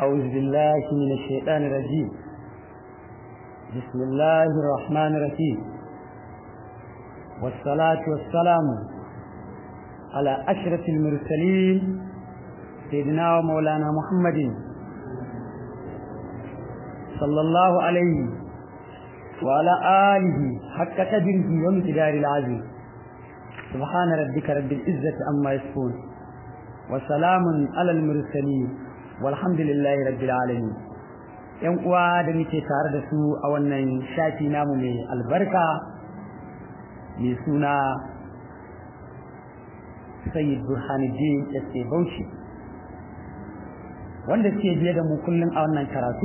أعوذ بالله من الشيطان الرجيم بسم الله الرحمن الرحيم والصلاة والسلام على أشرف المرسلين سيدنا ومولانا محمد صلى الله عليه وعلى آله حق قدره ومقدار العظيم سبحان ربك رب العزة عما يصفون وسلام على المرسلين والحمد لله رب العالمين yan uwa da muke tare da su a wannan shafi namu mai albarka mai suna sayyid burhanuddin ya bauchi wanda suke biye da mu kullum a wannan karatu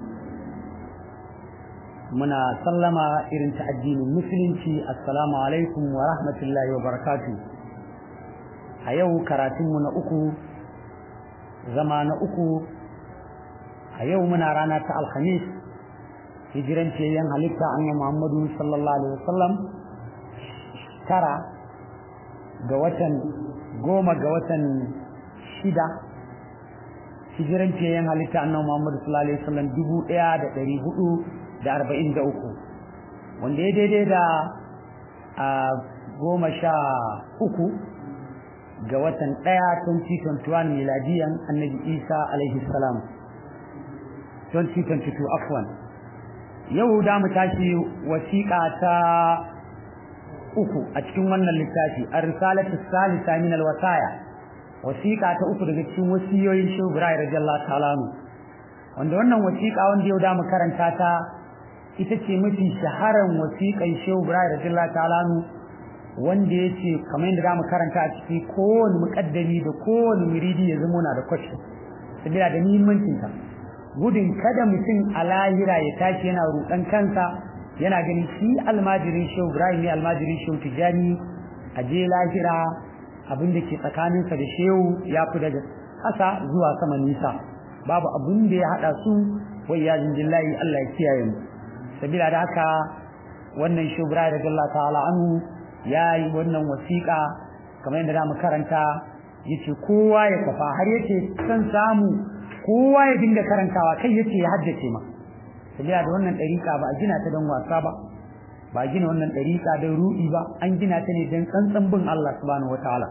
muna sallama irin ta addinin musulunci assalamu alaikum wa rahmatullahi wa barakatu a yau karatunmu na uku zama na uku a yau muna rana ta alhamis hijiran yan halitta annabi muhammadu sallallahu alaihi wasallam tara ga watan goma ga watan shida hijiran yan halitta annabi muhammadu sallallahu alaihi wasallam dubu ɗaya da ɗari hudu da arba'in da uku wanda ya daidai da a goma sha uku ga watan ɗaya 2021 miladiyan annabi isa alaihi salam 2022 afwan yau da mu tashi wasiƙa ta uku a cikin wannan littafi a risalatu salisa min alwasaya wasiƙa ta uku daga cikin wasiyoyin shehu ibrahim radiyallahu ta'ala wanda wannan wasiƙa wanda yau da mu karanta ta ita ce mafi shaharan wasiƙan shehu ibrahim radiyallahu ta'ala wanda ya ce kamar yadda zamu karanta a ciki kowane muƙaddami da kowane muridi ya zama na da kwashi sabila da muhimmancin ta gudun kada mutum a lahira ya tashi yana ruɗan kansa yana ganin shi almajirin shehu ibrahim ne almajirin shehu tijjani a je lahira abin da ke tsakaninsa da shehu ya fi daga ƙasa zuwa sama nisa babu abin da ya haɗa su wai ya jinjillahi allah ya kiyaye mu sabila da haka wannan shubra da Allah ta'ala anhu yayi wannan wasiƙa kamar yadda zamu karanta yace kowa ya kafa har yace san samu kowa ya dinga karantawa kai yace ya haddace ma sabila da wannan dariƙa ba a gina ta don wasa ba ba gina wannan dariƙa don ruɗi ba an gina ta ne don tsantsan bin Allah subhanahu wataala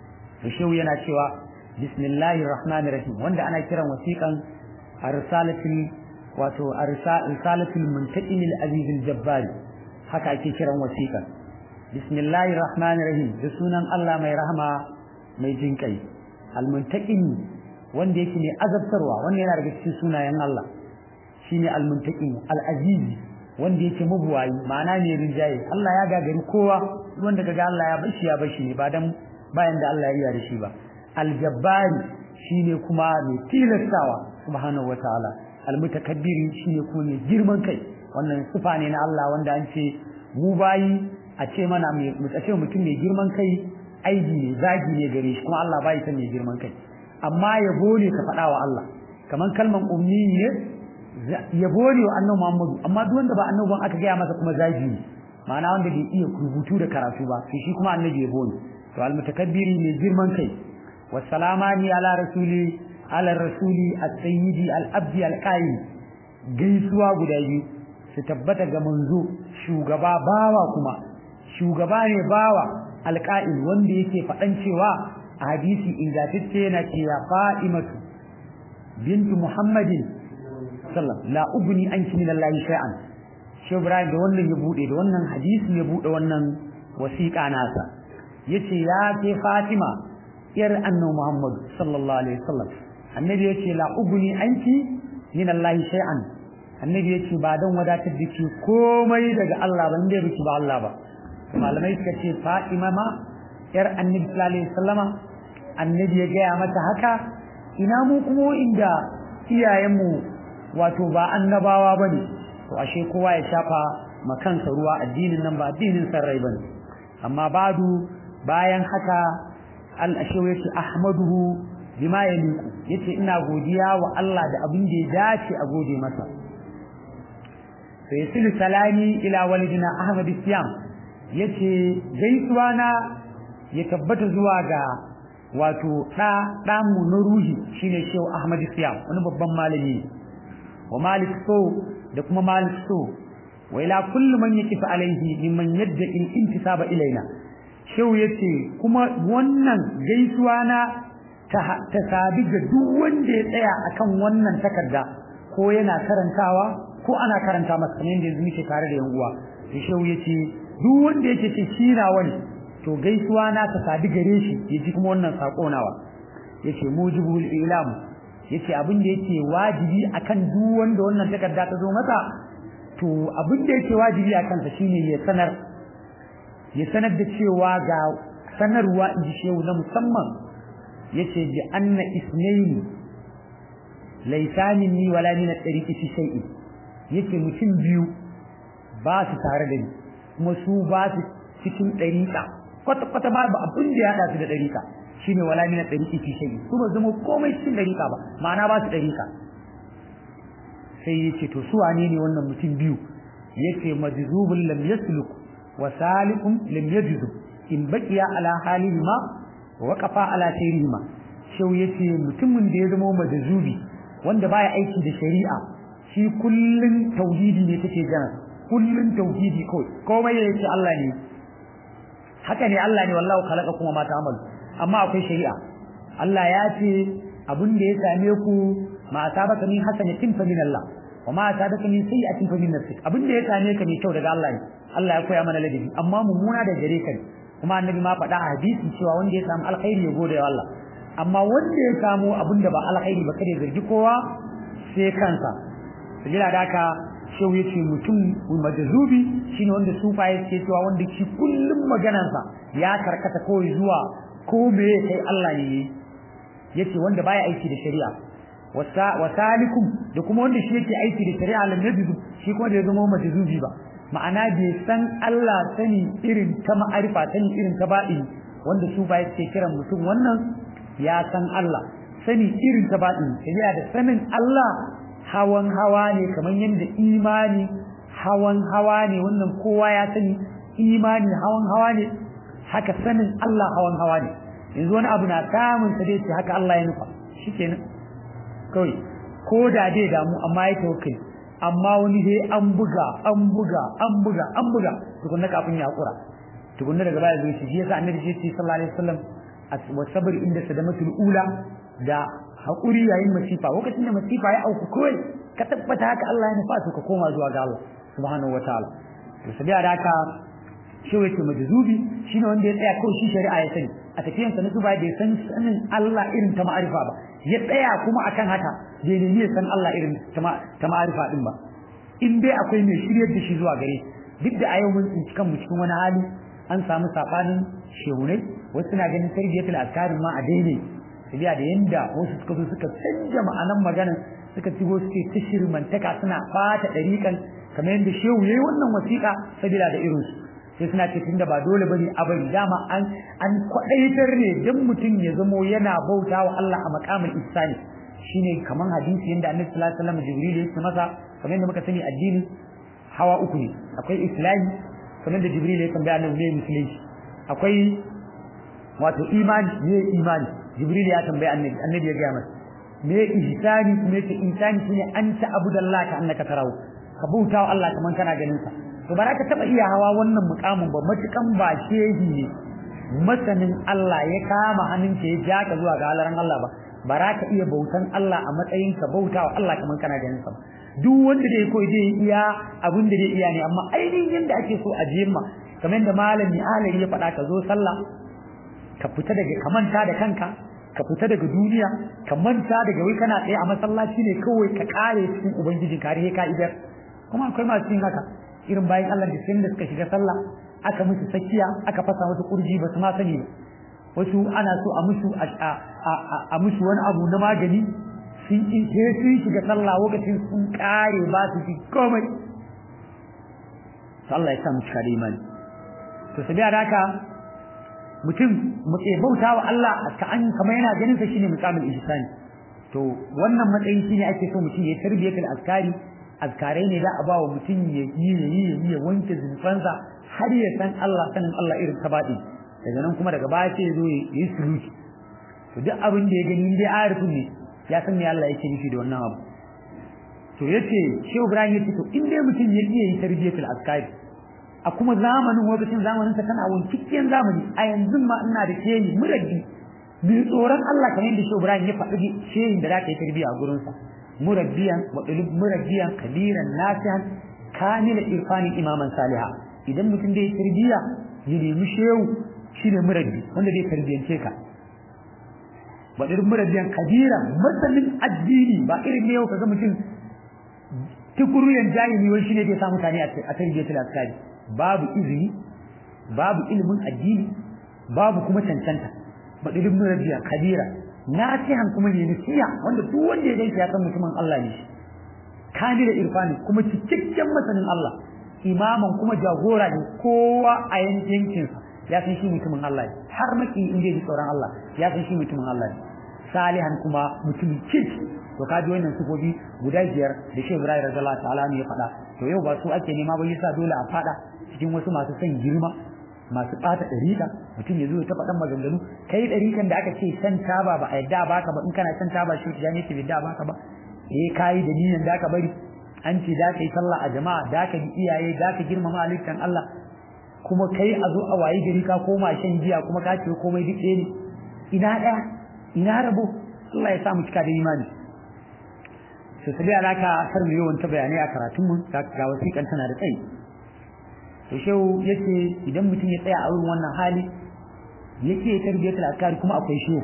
to shehu yana cewa bismillahir rahmanir rahim wanda ana kiran wasiƙan arsalatul wato a risalatul muntaqim al-aziz al-jabbar haka ake kiran wasiƙa bismillahir rahmanir rahim da sunan Allah mai rahama mai jinkai al-muntaqim wanda yake ne azabtarwa wanda yana daga cikin sunayen Allah shine al-muntaqim al-aziz wanda yake mabuwayi ma'ana ne rinjaye Allah ya gagari kowa wanda kaga Allah ya bashi ya bashi ne ba dan bayan da Allah ya yi da shi ba al-jabbar shine kuma mai tilastawa subhanahu wataala almutakabbiri shine ko ne girman kai wannan sifa ne na Allah wanda an ce mu bayi a ce mana mai a ce mutum mai girman kai aibi ne zagi ne gare shi kuma Allah bai san mai girman kai amma yabo ne ka faɗa wa Allah kaman kalman ummi ne yabo ne wa annabi Muhammadu amma duk wanda ba annabi aka gaya masa kuma zagi ne ma'ana wanda bai iya rubutu da karatu ba to shi kuma annabi yabo ne to almutakabbiri mai girman kai wassalamani ala rasuli ala rasuli as-sayyidi al-abdi al-qaim gaisuwa guda biyu su tabbata ga manzo shugaba bawa kuma shugaba ne bawa al-qaim wanda yake fadan cewa a hadisi ingantacce yana cewa Fa'imatu bintu Muhammadin sallallahu la ubni anki min Allah shay'an shi Ibrahim da wannan ya bude da wannan hadisi ya bude wannan wasiƙa nasa yace ya ce Fatima yar annabi Muhammad sallallahu alaihi wasallam annabi yace la ugni anki min Allah shay'an annabi yace ba dan wadatar da ki komai daga Allah ba inda biki ba Allah ba malamai suka ce Fatima ma yar annabi sallallahu alaihi wasallama annabi ya gaya mata haka ina mu kuma inda iyayenmu wato ba annabawa bane to ashe kowa ya shafa makansa ruwa addinin nan ba addinin sarrai bane amma badu bayan haka al-ashaw yace ahmaduhu bima yaliku yace ina godiya wa Allah da abin da ya dace a gode masa sai silu salami ila walidina ahmad siyam yace gaisuwa na ya tabbata zuwa ga wato ɗa ɗamu na ruhi shine shehu ahmad siyam wani babban malami wa malik so da kuma malik so wa ila kulli man yakifa alaihi mimman yadda in intisaba ilaina shehu yace kuma wannan gaisuwa na ta sabi ga duk wanda ya tsaya akan wannan takarda ko yana karantawa ko ana karanta masa kamar yadda yanzu muke tare da yan uwa sai shehu yace duk wanda yake ce shi na wani to gaisuwa na ta sabi gare shi yaji kuma wannan sako nawa yace mujibul ilam yace abin da yake wajibi akan duk wanda wannan takarda ta zo masa to abin da yake wajibi akan sa shine ya sanar ya sanar da cewa ga sanarwa inji shehu na musamman yace bi anna isnaini laysa minni wala min at-tariqi fi shay'in yace mutum biyu ba su tare da ni kuma su ba su cikin dariqa kwata kwata ba abin da ya hada su da dariqa shine wala min at-tariqi fi shay'in su ba zama komai cikin dariqa ba ma'ana ba su dariqa sai yace to su wane ne wannan mutum biyu yace majzubun lam yasluk wa salikun lam yajzub in baqiya ala halihi ma waqafa ala sayrihima shau yace mutumin da ya zama majzubi wanda baya aiki da shari'a shi kullun tauhidi ne take jana kullun tauhidi kawai komai yace Allah ne haka ne Allah ne wallahu khalaqa kuma ma ta'malu amma akwai shari'a Allah ya ce abin da ya same ku ma asabaka min hasanatin fa min Allah wa ma asabaka min sayyi'atin fa min nafsik abin da ya same ka ne kyau daga Allah ne Allah ya koya mana ladabi amma mummuna da gare ka ne kuma annabi ma faɗa a hadisi cewa wanda ya samu alkhairi ya gode wa Allah amma wanda ya samu abin da ba alkhairi ba kada ya zargi kowa sai kansa sabila da haka shehu ya ce mutum majazubi shine wanda sufaye suke cewa wanda shi kullum maganarsa ya karkata kawai zuwa ko me kai Allah ne yace wanda baya aiki da shari'a wasalikum da kuma wanda shi yake aiki da shari'a lam yajidu shi kuma da ya zama majazubi ba ma'ana bai san Allah sani irin ta ma'arifa sani irin ta baɗi wanda su ba suke kiran mutum wannan ya san Allah sani irin ta baɗi sabila da sanin Allah hawan hawa ne kamar yadda imani hawan hawa ne wannan kowa ya sani imani hawan hawa ne haka sanin Allah hawan hawa ne yanzu wani abu na samun sa dai ce haka Allah ya nufa shikenan kawai ko da dai damu amma ya tawakkali amma wani dai an buga an buga an buga an buga tukunna kafin ya hakura tukunna daga baya zai shi yasa annabi ya ce sallallahu alaihi wasallam wa sabr inda sadamatul ula da hakuri yayin masifa lokacin da masifa ya auku kawai ka tabbata haka Allah ya nufa to ka koma zuwa ga Allah subhanahu wataala to sabiya da haka shi wace majzubi shine wanda ya tsaya kawai shi shari'a ya sani a tafiyan sa na zuba da san sanin Allah irin ta ma'arifa ba ya tsaya kuma akan haka bai nemi san Allah irin ta ma'arifa din ba in dai akwai mai shiryar da shi zuwa gare duk da a yau mun tsinci kanmu cikin wani hali an samu sabanin shehunai wasu na ganin tarbiyatul askarin ma a daidai sabiya da yanda wasu suka zo suka canja ma'anan maganar suka cigo suke ta shirmantaka suna fata ɗariƙan kamar yadda shehu yayi wannan wasiƙa sabila da irinsu sai suna ce tunda ba dole bane a bari dama an an kwadaitar ne dan mutum ya zamo yana bauta wa Allah a makamin ihsani shine kaman hadisi yanda Annabi sallallahu alaihi wasallam Jibril ya ce masa kamar yadda muka sani addini hawa uku ne akwai islami kamar da Jibril ya tambaya Annabi ne musulunci akwai wato imani ne imani Jibril ya tambaya Annabi Annabi ya ga masa me ihsani kuma ce ihsani shine anta abudallahi ka annaka tarahu ka bauta wa Allah kaman kana ganin sa to ba ka taba iya hawa wannan mukamin ba matukan ba shehi ne masanin Allah ya kama hannunka ya ja ka zuwa ga halaran Allah ba ba za ka iya bautan Allah a matsayin ka bauta wa Allah kamar kana ganin sa duk wanda dai koyi zai iya abin da zai iya ne amma ainihin yanda ake so a jima kamar da malami alari ya faɗa ka zo sallah ka fita daga ka manta da kanka ka fita daga duniya ka manta daga wai kana tsaye a masallaci ne kawai ka kare cikin ubangijin kare ka idar kuma akwai masu yin haka irin bayan Allah da sun da suka shiga sallah aka musu sakiya aka fasa musu kurji ba su ma sani wasu ana so a musu a musu wani abu na magani sun sai sun shiga sallah lokacin sun kare ba su ji komai to Allah ya sa mu cika da imani to sai da haka mutum muke bauta wa Allah ka an kamar yana ganin sa shine mukamil ihsani to wannan matsayi shine ake so mutum ya tarbiyatul askari azkarai ne da a ba wa mutum ya yi ya yi ya ya wanke zunubansa har ya san Allah sanin Allah irin ta baɗi daga nan kuma daga baya sai zo ya yi suluki to duk abin da ya gani dai arifin ne ya san me Allah yake nufi da wannan abu to yace Shehu Ibrahim yace to in dai mutum ya iya yi tarbiyatul askari a kuma zamanin lokacin zamanin sa kana wani cikin zamani a yanzu ma ina da shehi murabbi bi tsoron Allah kamar yadda Shehu Ibrahim ya faɗi shehin da zaka yi tarbiya a gurin sa murabbiyan wa murabbiyan kabiran nasihan kamila irfanin imaman saliha idan mutum da ya tarbiya ya nemi shehu shine murabbi wanda zai tarbiyance ka ba irin murabbiyan kabira masanin addini ba irin ne yau kaga mutum tukuruyan jahili wai shine zai sa mutane a tarbiyatul askari babu izini babu ilimin addini babu kuma cancanta ba irin murabbiya kabira nasihan kuma ne nasiha wanda duk wanda ya ganka ya san mutumin Allah ne kamila irfani kuma cikakken masanin Allah imaman kuma jagora ne kowa a yankinsa ya san shi mutumin Allah ne har maki in ji tsoron Allah ya san shi mutumin Allah ne salihan kuma mutumin kirki to ka ji wannan sifofi guda biyar da Shehu Ibrahim radiyallahu ta'ala ne ya faɗa to yau ba su ake nema ba yasa dole a faɗa cikin wasu masu son girma masu ɓata ɗariƙa mutum ya zo ya taɓa ɗan maganganu kai ɗariƙan da aka ce shan taba ba a yadda baka ba in kana shan taba shi ya ne ki bidda baka ba eh kayi da niyyar da aka bari an ce da ka yi sallah a jama'a da ka bi iyaye da ka girmama halittan Allah kuma kai a zo a wayi gari ka koma shan giya kuma ka ce komai duk ɗaya ne ina ɗaya ina rabo Allah ya sa mu cika da imani to sai alaka kar mu yawan ta bayanai a karatun mu ga wasiƙan tana da tsayi to shehu yace idan mutum ya tsaya a wurin wannan hali yake tarbiyatul akari kuma akwai shehu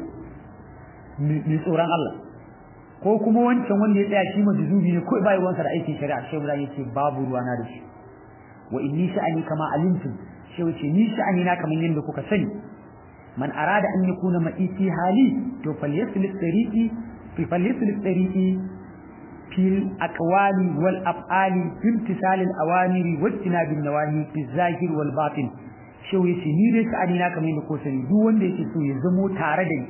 mai tsoron Allah ko kuma wancan wanda ya tsaya shi majuzubi ne ko bai ruwansa da aikin shari'a shehu Ibrahim yace babu ruwana da shi wa inni sha'ani kama alimtum shehu ce ni sha'ani na kaman yadda kuka sani man arada an yakuna ma'iti hali to falyasil tariqi fi falyasil tariqi fil aqwali wal af'ali fi imtisal al awamiri wa ijtinab al nawahi fi zahir wal batin shehu yace ni dai sha'ani na kaman yadda kuka sani duk wanda yake so ya zamo tare da ni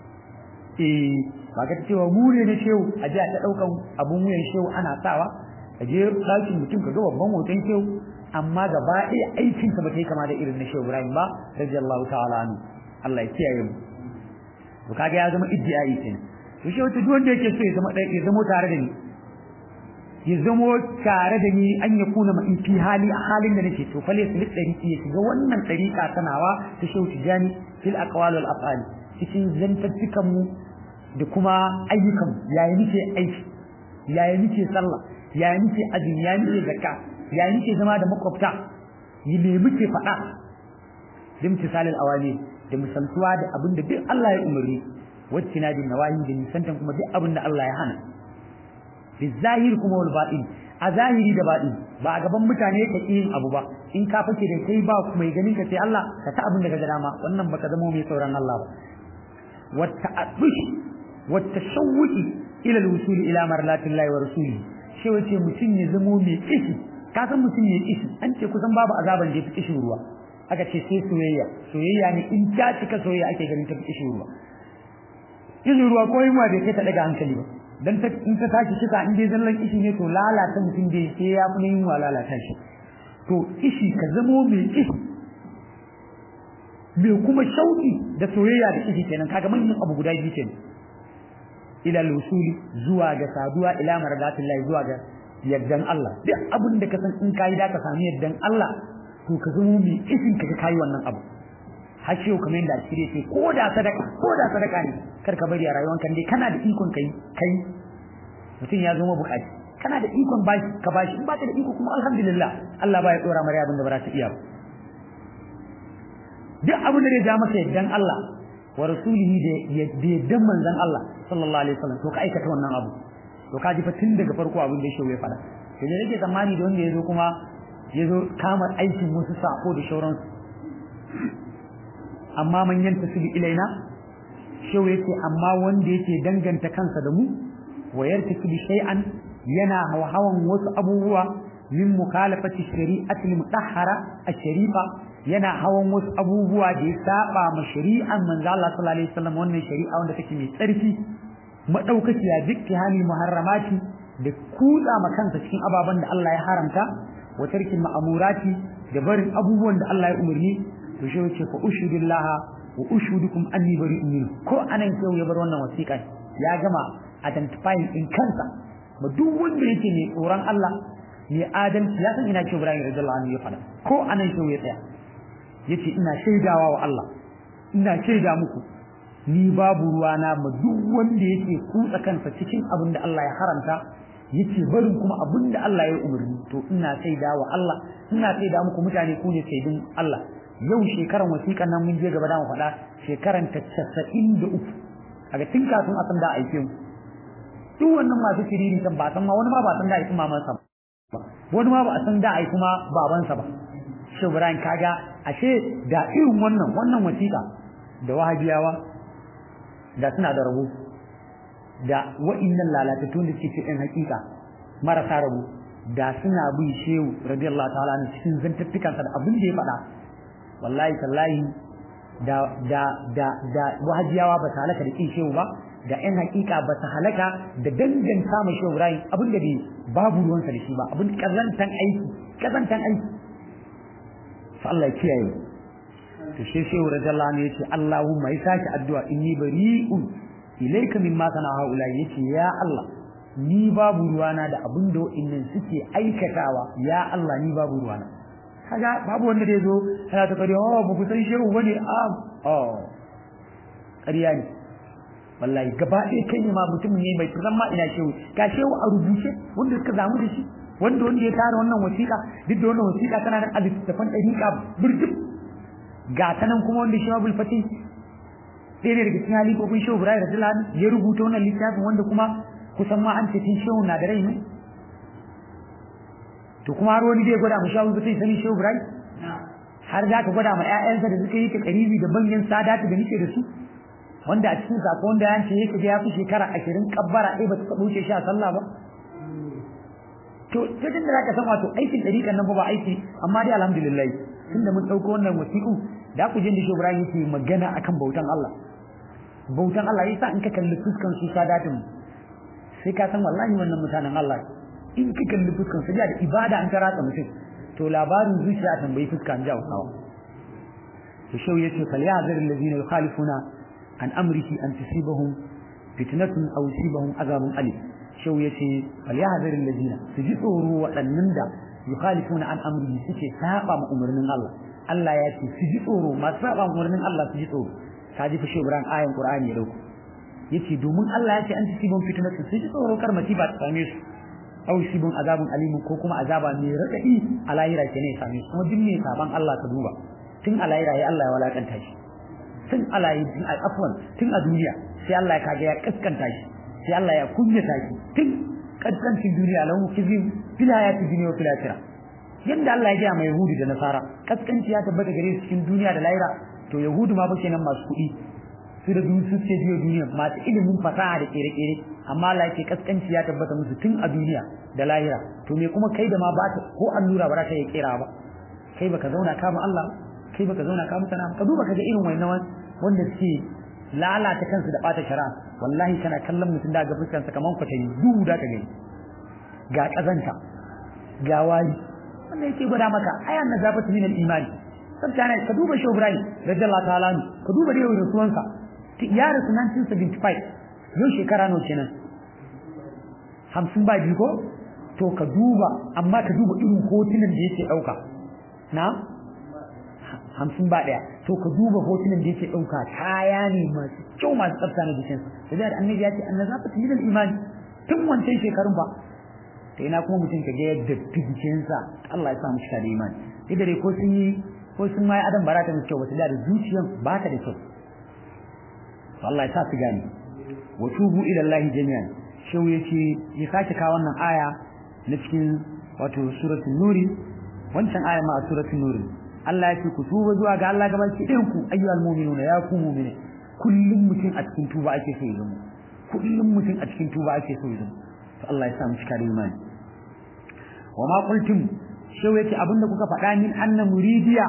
eh ba ga cewa mu ne na shehu a ji ta daukan abun wuyan shehu ana sawa ka je ɗakin mutum ka ga babban hoton shehu amma gaba ɗaya aikin sa ba ta yi kama da irin na shehu Ibrahim ba radiyallahu ta'ala anhu Allah ya kiyaye mu to kaga ya zama iddiai kenan to shehu ta duk wanda yake so ya zama ya zama tare da ni ya zama tare da ni an ya kuna ma in fi hali a halin da nake to fale su ɗari ya shiga wannan ɗariƙa tanawa ta shehu tijani fil aqwal wal af'al cikin zantattukan mu da kuma ayyukan yayi muke aiki yayi muke sallah yayi muke azumi yayi muke zakka yayi muke zama da makwabta yi me muke faɗa dim tisalil awali da misaltuwa da abin da duk Allah ya umarni wacce na bin nawahi da nisantan kuma duk abin da Allah ya hana bizahir kuma wal batin a zahiri da batin ba a gaban mutane ka yin abu ba in ka fake da kai ba kuma mai ganin ka sai Allah ka ta abin da ka ga dama wannan baka zama mai sauran Allah ba wata adushi wata shawuki ila al-wusul ila marlatillahi wa rasuli shi wace mutum ya zamo mai kishi ka san mutum mai kishi an ce kusan babu azaban da ya fi kishin ruwa aka ce sai soyayya soyayya ne in ta cika soyayya ake ganin ta fi kishin ruwa kishin ruwa ko yin bai kai ta daga hankali ba dan ta in ta tashi kisa in dai zallan kishi ne to lalata mutum da sai ya fi yin wa lalata shi to kishi ka zamo mai kishi mai kuma shauki da soyayya da kishi kenan kaga manyan abu guda biyu kenan ila al-wusuli zuwa ga saduwa ila maradatillahi zuwa ga yaddan Allah duk abin da ka san in kai da ka sami yaddan Allah to ka zama mai isin ka kai wannan abu har shi kamar yadda asiri ce ko da sadaka ko da sadaka ne kar ka bari a rayuwanka dai kana da ikon kai kai mutum ya zama bukaci kana da ikon bashi ka bashi in baka da iko kuma alhamdulillah Allah ba ya dora mara abin da ba za ta iya ba duk abin da zai ja maka yaddan Allah wa rasulihi da yaddan manzon Allah sallallahu alaihi wasallam to ka aikata wannan abu to ka ji fa tun daga farko abin da ya faɗa to ne yake tsammani da wanda yazo kuma yazo kama aikin wasu sako da shauransu amma man yanta su bi ilaina shau yake amma wanda yake danganta kansa da mu wa yartaki bi shay'an yana hawan wasu abubuwa min mukhalafati shari'ati al-mutahhara ash-sharifa yana hawan wasu abubuwa da ya saba ma shari'an manzo Allah sallallahu alaihi wasallam wannan shari'a wanda take mai tsarki madaukakiya dikkihani muharramati da kutsa ma kansa cikin ababan da Allah ya haramta wa tarkin ma'amurati da barin abubuwan da Allah ya umarni to shi yace fa ushudillah wa ushudukum anni bari'un minhu ko anan shehu ya bar wannan wasiƙa ya gama identifying in kansa ba duk wanda yake mai tsoron Allah mai adalci ya san ina ce Ibrahim radiyallahu anhu ya faɗa ko anan shehu ya tsaya yace ina shaidawa wa Allah ina shaida muku ni babu ruwana ma duk wanda yake kutsa kansa cikin abin da Allah ya haramta yake barin kuma abin da Allah ya umarni to ina shaida wa Allah ina shaida muku mutane ku ne shaidun Allah yau shekaran wasiƙan nan mun je gaba da mu faɗa shekaran ta 93 a ga tun kafin a san da aike mu duk wannan masu shiriri kan ba san ma wani ma ba san da aiki mamansa ba wani ma ba a san da aiki kuma babansa ba shi Ibrahim kaga ashe da irin wannan wannan wasiƙa da wahabiyawa da suna da rabo da wa'innan lalatattun da suke ɗin hakika marasa rabo da suna bin shehu radiyallahu ta'ala ne cikin zantattukansa da abin da ya faɗa wallahi tallahi da da da da wahajiyawa ba ta halaka da kin shehu ba da ƴan hakika ba ta halaka da danganta ma shehu Ibrahim abin da bai babu ruwansa da shi ba abin kazantan aiki kazantan aiki fa Allah ya kiyaye to shi shehu radiyallahu anhu yace Allahumma ya saki addu'a inni bari'un ilayka mimma kana haula yace ya Allah ni babu ruwana da abin da wa'annan suke aikatawa ya Allah ni babu ruwana kaga babu wanda zai zo yana ta kare oh ba ku san shehu bane a oh ƙarya ne wallahi gaba ɗaya kai ne ma mutum ne mai san ma ina shehu ga shehu a rubuce wanda suka zamu da shi wanda wanda ya tara wannan wasiƙa duk da wannan wasiƙa tana da alittafan ɗariƙa birjik ga ta nan kuma wanda shi ma bulfati ɗaya ne daga cikin halifofin shehu Ibrahim radiyallahu anhu ya rubuta wannan littafin wanda kuma kusan ma an ce tun shehu na da rai ne to kuma har wani zai gwada mu shehu zai sani shehu Ibrahim har za ka gwada ma ƴaƴansa da suka yi ta karibi da banyan sadatu da nake da su wanda a cikin sako wanda ya ce yake ya fi shekara ashirin kabbara ɗaya ba ta wuce shi a sallah ba to sai da zaka san wato aikin dariƙan nan ba aiki amma dai alhamdulillah tunda mun ɗauko wannan wasiƙu da ku jin da shi Ibrahim yake magana akan bautan Allah bautan Allah yasa in ka kalli fuskan su sadatin sai ka san wallahi wannan mutanen Allah in ka kalli fuskan su da ibada an ta ratsa mutum to labarin zuciya tambayi fuska an jawo hawa to shau yace fal ya'zar allazina yukhalifuna an amrihi an tusibahum fitnatun aw yusibahum azabun alim shau yace fal ya'zar allazina su ji tsoro waɗannan da yukhalifuna an amrihi suke saba ma umarnin Allah Allah ya ce su ji tsoro masu saba umarnin Allah su ji tsoro ka ji fashe Ibrahim ayan Qur'ani ya dauko yace domin Allah ya ce an tusibahum fitnatun su ji tsoro kar masifa ta same su aw sibun azabun alimun ko kuma azaba mai radadi a lahira ke ne same su kuma duk mai saban Allah ka duba tun a lahira ya Allah ya walakanta shi tun a lahira afwan tun a duniya sai Allah ya kage ya kaskanta shi sai Allah ya kunyata shi tun kaskancin duniya lahu kizim fil hayati dunya wa fil akhirah yanda Allah ya ga mai yahudi da nasara kaskanci ya tabbata gare su cikin duniya da lahira to yahudu ma fa kenan masu kuɗi su da duniya suke biyo duniya masu ilimin fasaha da kere-kere amma Allah yake kaskanci ya tabbata musu tun a duniya da lahira to me kuma kai da ma ba ta ko allura ba za ta yi kera ba kai baka zauna ka mu Allah kai baka zauna ka mutana ka duba kaga irin wannan wanda suke lalata kansu da bata shari'a wallahi kana kallon mutum da ga fuskar sa kaman kwatani duhu da ka gani ga kazanta ga wari wanda yake gwada maka ayan nazafatu min al-imani sabtana ka duba shi Ibrahim radiyallahu ta'ala ka duba da yau rasuwansa ya rasu 1975 yau shekara nawa kenan hamsin ba biyu ko to ka duba amma ka duba irin hotunan da yake ɗauka na hamsin ba ɗaya to ka duba hotunan da yake ɗauka kaya ne masu kyau masu tsafta na jikinsa da zai da annabi ya ce an nazafa ta minal imani tun wancan shekarun ba ta ina kuma mutum ka ga yadda jikinsa Allah ya sa mu cika da imani duk da dai ko sun yi ko sun ma adam ba za ta kyau wata da zuciyan ba ta da kyau Allah ya sa su gane wa tubu ila Allah jami'an shau yace ya sake kawo wannan aya na cikin wato suratul nuri wancan aya ma a suratul nuri Allah yace ku tuba zuwa ga Allah gaban ki ɗin ku ayyuhal mu'minuna ya ku mu'mine kullum mutum a cikin tuba ake so ya zama kullum mutum a cikin tuba ake so ya zama to Allah ya sa mu cika da imani wa ma qultum shau yace abinda kuka faɗa min anna muridiya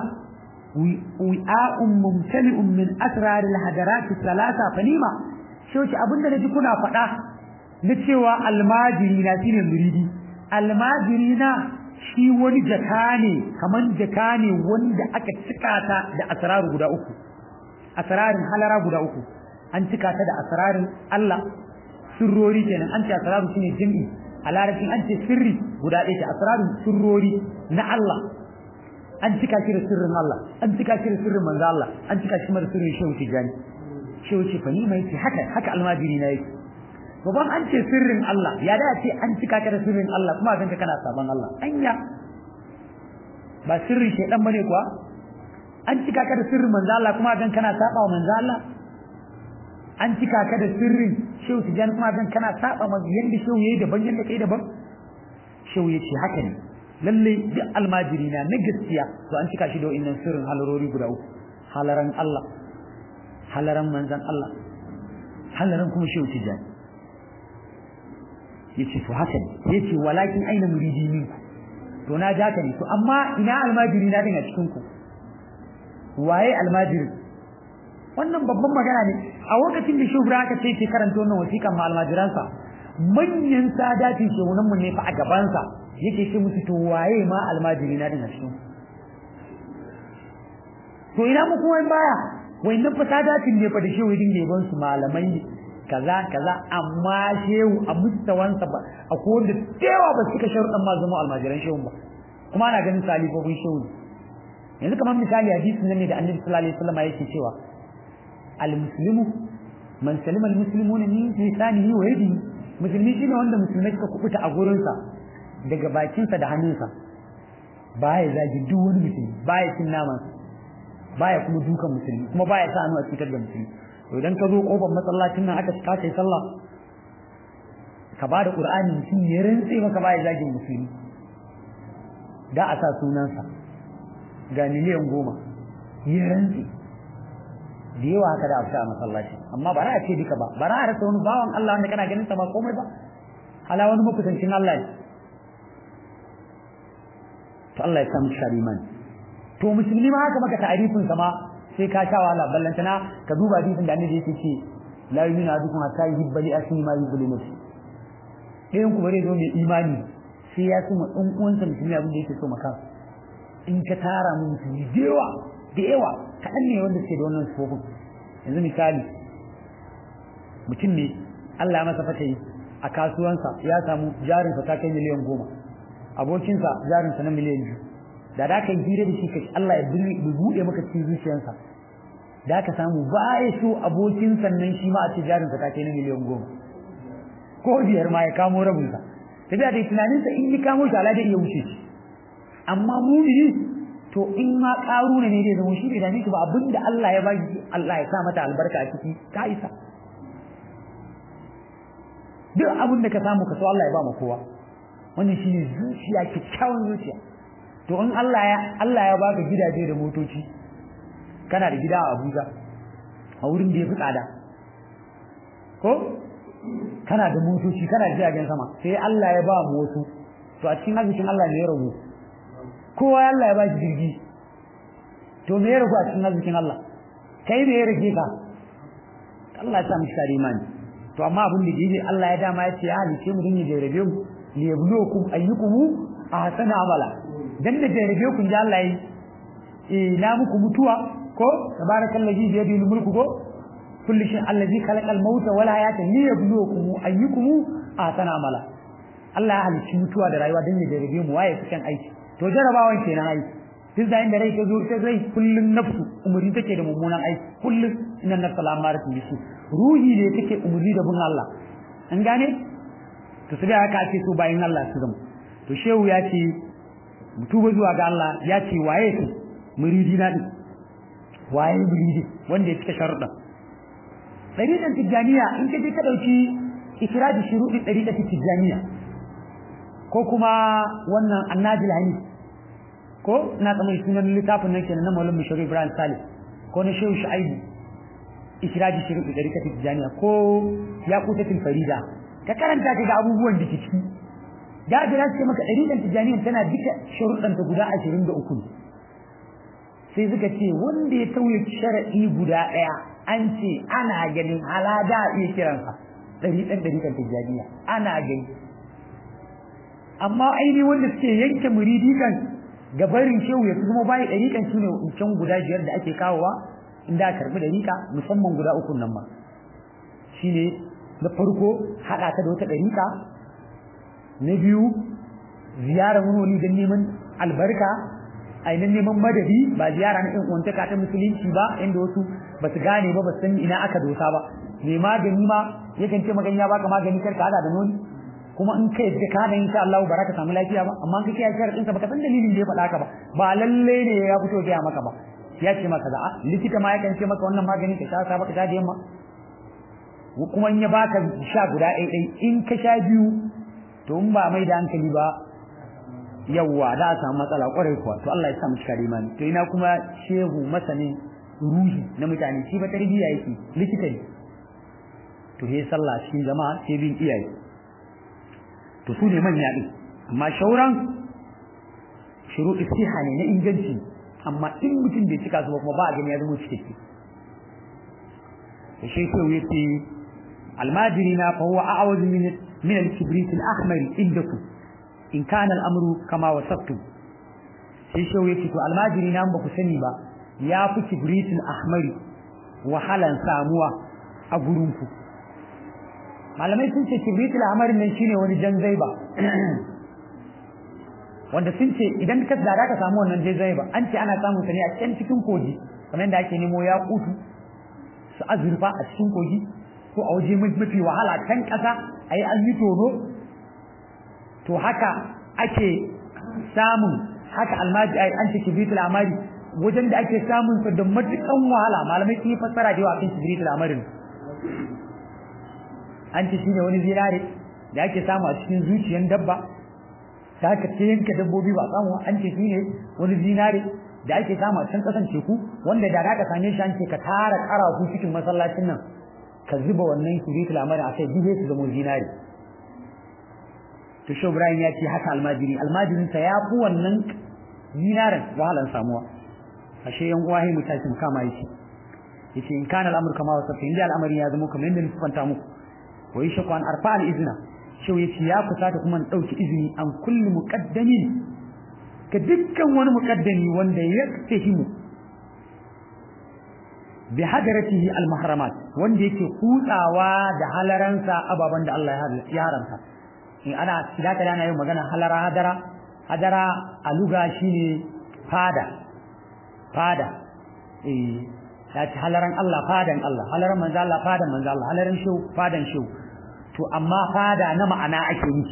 wi'a'un mumtali'un min asraril hadarati salasa fanima shau yace abinda naji kuna faɗa na cewa almajiri na shine muridi almajiri na shi wani jaka ne kaman jaka ne wanda aka cika ta da asraru guda uku asrarin halara guda uku an cika ta da asrarin Allah sirrori kenan an ce asraru shine jami'i a larabcin an ce sirri guda ɗaya ce asrarin sirrori na Allah an cika shi da sirrin Allah an cika shi da sirrin manzo Allah an cika shi da sirrin shehu tijani shehu ce fa ni mai ce haka haka almajiri na yake gaban an ce sirrin Allah ya da ce an cika ka da sirrin Allah kuma ganka kana saban Allah anya ba sirrin shedan bane kuwa an cika ka da sirrin manzo Allah kuma gan kana saba wa manzo Allah an cika ka da sirrin shehu tijani kuma gan kana saba ma yanda shehu yayi daban yanda kai daban shehu yace haka ne lalle duk almajiri na na gaskiya to an cika shi da wannan sirrin halarori guda uku halaran Allah halaran manzon Allah halaran kuma shehu tijani yace to haka ne yace walakin aina muridi minku to na ja ka ne to amma ina almajiri na din a cikin ku waye almajiri wannan babban magana ne a lokacin da shugura aka ce ke karanta wannan wasiƙan ma almajiransa manyan sadati shehunan mu ne fa a gabansa yake ce musu to waye ma almajiri na din a cikin to ina mu kuma baya wayannan fa sadatin ne fa da shehu dinga yaban su malamai kaza kaza amma shehu a mustawansa ba akwai wanda tewa ba suka sharuɗan ma zama almajiran shehu ba kuma ana ganin salifofin shehu yanzu kamar misali hadisin nan ne da annabi sallallahu alaihi wasallam yake cewa al-muslimu man salima al-muslimuna min lisanihi wa yadihi musulmi shine wanda musulmai suka kubuta a gurinsa daga bakinsa da hannunsa baya zagi duk wani musulmi baya cin naman baya kuma dukan musulmi kuma baya sa hannu a cutar da musulmi to idan ka zo kofar masallacin nan aka ka kai sallah ka ba da qur'ani mutum ya rantse maka baya zagin musulmi da a sa sunansa ga miliyan goma ya rantse da yawa haka da a fita a masallaci amma ba a ce duka ba ba a rasa wani bawan Allah wanda kana ganin sa ba komai ba hala wani makusancin Allah ne to Allah ya samu shari imani to musulmi ma haka maka ta'arifin sa ma sai ka sha wahala ballantana ka duba hadisin da annabi yake ce la yu'minu ahadukum hatta yuhibba li akhihi ma yuhibbu li nafsihi ɗayan ku bare zo mai imani sai ya so ma ɗan uwansa musulmi abin da yake so maka in ka tara mu musulmi da yawa da yawa kaɗan ne wanda suke da wannan sufofin yanzu misali mutum ne Allah ya masa fatayi a kasuwansa ya samu jarinsa ta kai miliyan goma abokinsa jarinsa na miliyan biyu da da ka yi hira da shi ka Allah ya buɗe maka cikin zuciyarsa da ka samu ba ya so abokin sannan shi ma a ce jarinsa ta kai na miliyan goma ko biyar ma ya kamo rabinsa tafiya da tunaninsa in yi kamo shi ala da iya wuce shi amma mumini to in ma ƙaruna ne zai zama shi bai dame shi ba abinda Allah ya baki Allah ya sa mata albarka a ciki ta isa duk abin da ka samu ka so Allah ya ba mu kowa wannan shine zuciya kyakkyawan zuciya to in Allah ya Allah ya baka gidaje da motoci kana da gida a Abuja a wurin da ya fi tsada ko kana da motoci kana da jiragen sama sai Allah ya ba mu wasu to a cikin arzikin Allah ne ya rabu kowa Allah ya ba shi jirgi to me ya ragu a cikin arzikin Allah kai me ya rage ka Allah ya sa mu shi imani to amma abin da yake Allah ya dama ya ce ya halice mu dinga jarabe mu li yabluwakum ayyukum ahsana amala dan da jarabe ku ji Allah yi eh na muku mutuwa ko tabarakallazi bi yadihi mulku ko kullu shay allazi khalaqal mauta wal hayata li yabluwakum ayyukum ahsana amala Allah ya halice mutuwa da rayuwa dan ya jarabe mu waye cikin aiki to jarabawan kenan aiki duk da inda rai ta zo ta rai kullun nafsu umuri take da mummunan aiki kullun inna nafsa la'amaratun bisu ruhi ne take umuri da bin Allah an gane to sai haka ake so bayin Allah su zama to shehu ya ce mutuba zuwa ga Allah ya ce waye su muridi na din waye muridi wanda ya cika sharuɗa dariƙan tijjaniya in ka je ka dauki ikiradi shuruɗin dariƙan tijjaniya ko kuma wannan annajil hanif ko na tsamai sunan littafin nan kenan na Maulana Bashir Ibrahim Salih ko na Shehu Shu'aibu ikiraji shirin da rika tijaniya ko ya kuta farida ka karanta ka ga abubuwan da ke ciki da da ce maka dariƙan tijaniya tana duka sharuɗan ta guda 23 sai suka ce wanda ya tauye shar'i guda ɗaya an ce ana ganin halada iya kiransa dariƙan dariƙan tijaniya ana gani amma aini wanda suke yanke muridi kan gabarin shehu ya kuma bai dariƙan shine can guda biyar da ake kawowa inda karbi dariƙa musamman guda uku nan ma shine na farko hada ta da wata dariƙa na biyu ziyarar wani don neman albarka a nan neman madadi ba ziyara na ɗin uwantaka ta musulunci ba inda wasu ba su gane ba ba san ina aka dosa ba mai magani ma yakan ce magani ya baka magani kar ka hada da noni kuma in kai da ka hada insha Allah ba ka samu lafiya ba amma kake ya sharadin ka baka san dalilin da ya faɗa ka ba ba lalle ne ya fito ga maka ba ya ce maka da likita ma yakan ce maka wannan magani ka sha ka baka sha da yamma kuma in ya baka sha guda ɗaya ɗaya in ka sha biyu to in ba mai da hankali ba yawwa da a samu matsala kwarai kuwa to Allah ya sa mu cika da imani to ina kuma shehu masanin ruhi na mutane shi ba tarbiyya yake likita ne to he sallah cikin jama'a sai bin iyaye to su ne manya din amma shauran shuru istiha ne na inganci amma in mutum bai cika su ba kuma ba a gani ya zama cikakke da shi ko yace almajiri na fa huwa a'awaz min min al-kibrit al-ahmar indakum in kana al-amru kama wasaftum sai shi yace to almajiri na ba ku sani ba ya fi kibrit al-ahmar wahalan samuwa a gurinku malamai sun ce kibrit al-ahmar nan shine wani jan zaiba wanda sun ce idan ka da ka samu wannan jan zaiba an ce ana samun sa ne a can cikin koji kamar yadda ake nemo ya kutu su azurfa a cikin kogi ko a waje mafi wahala can ƙasa a yi an yi tono to haka ake samun haka almaji a an ce kibritul amari wajen da ake samun sa da matukan wahala malamai sun yi fassara da yawa kan kibritul amarin an ce shine wani zinare da ake samu a cikin zuciyar dabba da haka ta yanka dabbobi ba samu an ce shine wani zinare da ake samu a cikin kasan teku wanda da ka same shi an ce ka tara karafu cikin masallacin nan ka zuba wannan kiritul amari a kai duk su zama zinari to shi Ibrahim ya ce haka almajiri almajirin sa ya fi wannan zinarin wahalan samuwa ashe yan uwa mu tashi mu kama yake yace in kana al'amur kama wasa fa inda al'amari ya zama kamar yadda nufanta kwanta muku wa yi shakwan arfa al-izna shi yace ya kusata kuma dauki izini an kulli muqaddamin ga dukkan wani muqaddami wanda ya tahimu bi hadaratihi al-mahramat wanda yake kutsawa da halaransa ababan da Allah ya haramta in ana sidaka da ana yin magana halara hadara hadara a luga shine fada fada eh ya ci halaran Allah fadan Allah halaran manzo Allah fadan manzo Allah halaran shu fadan shu to amma fada na ma'ana ake nufi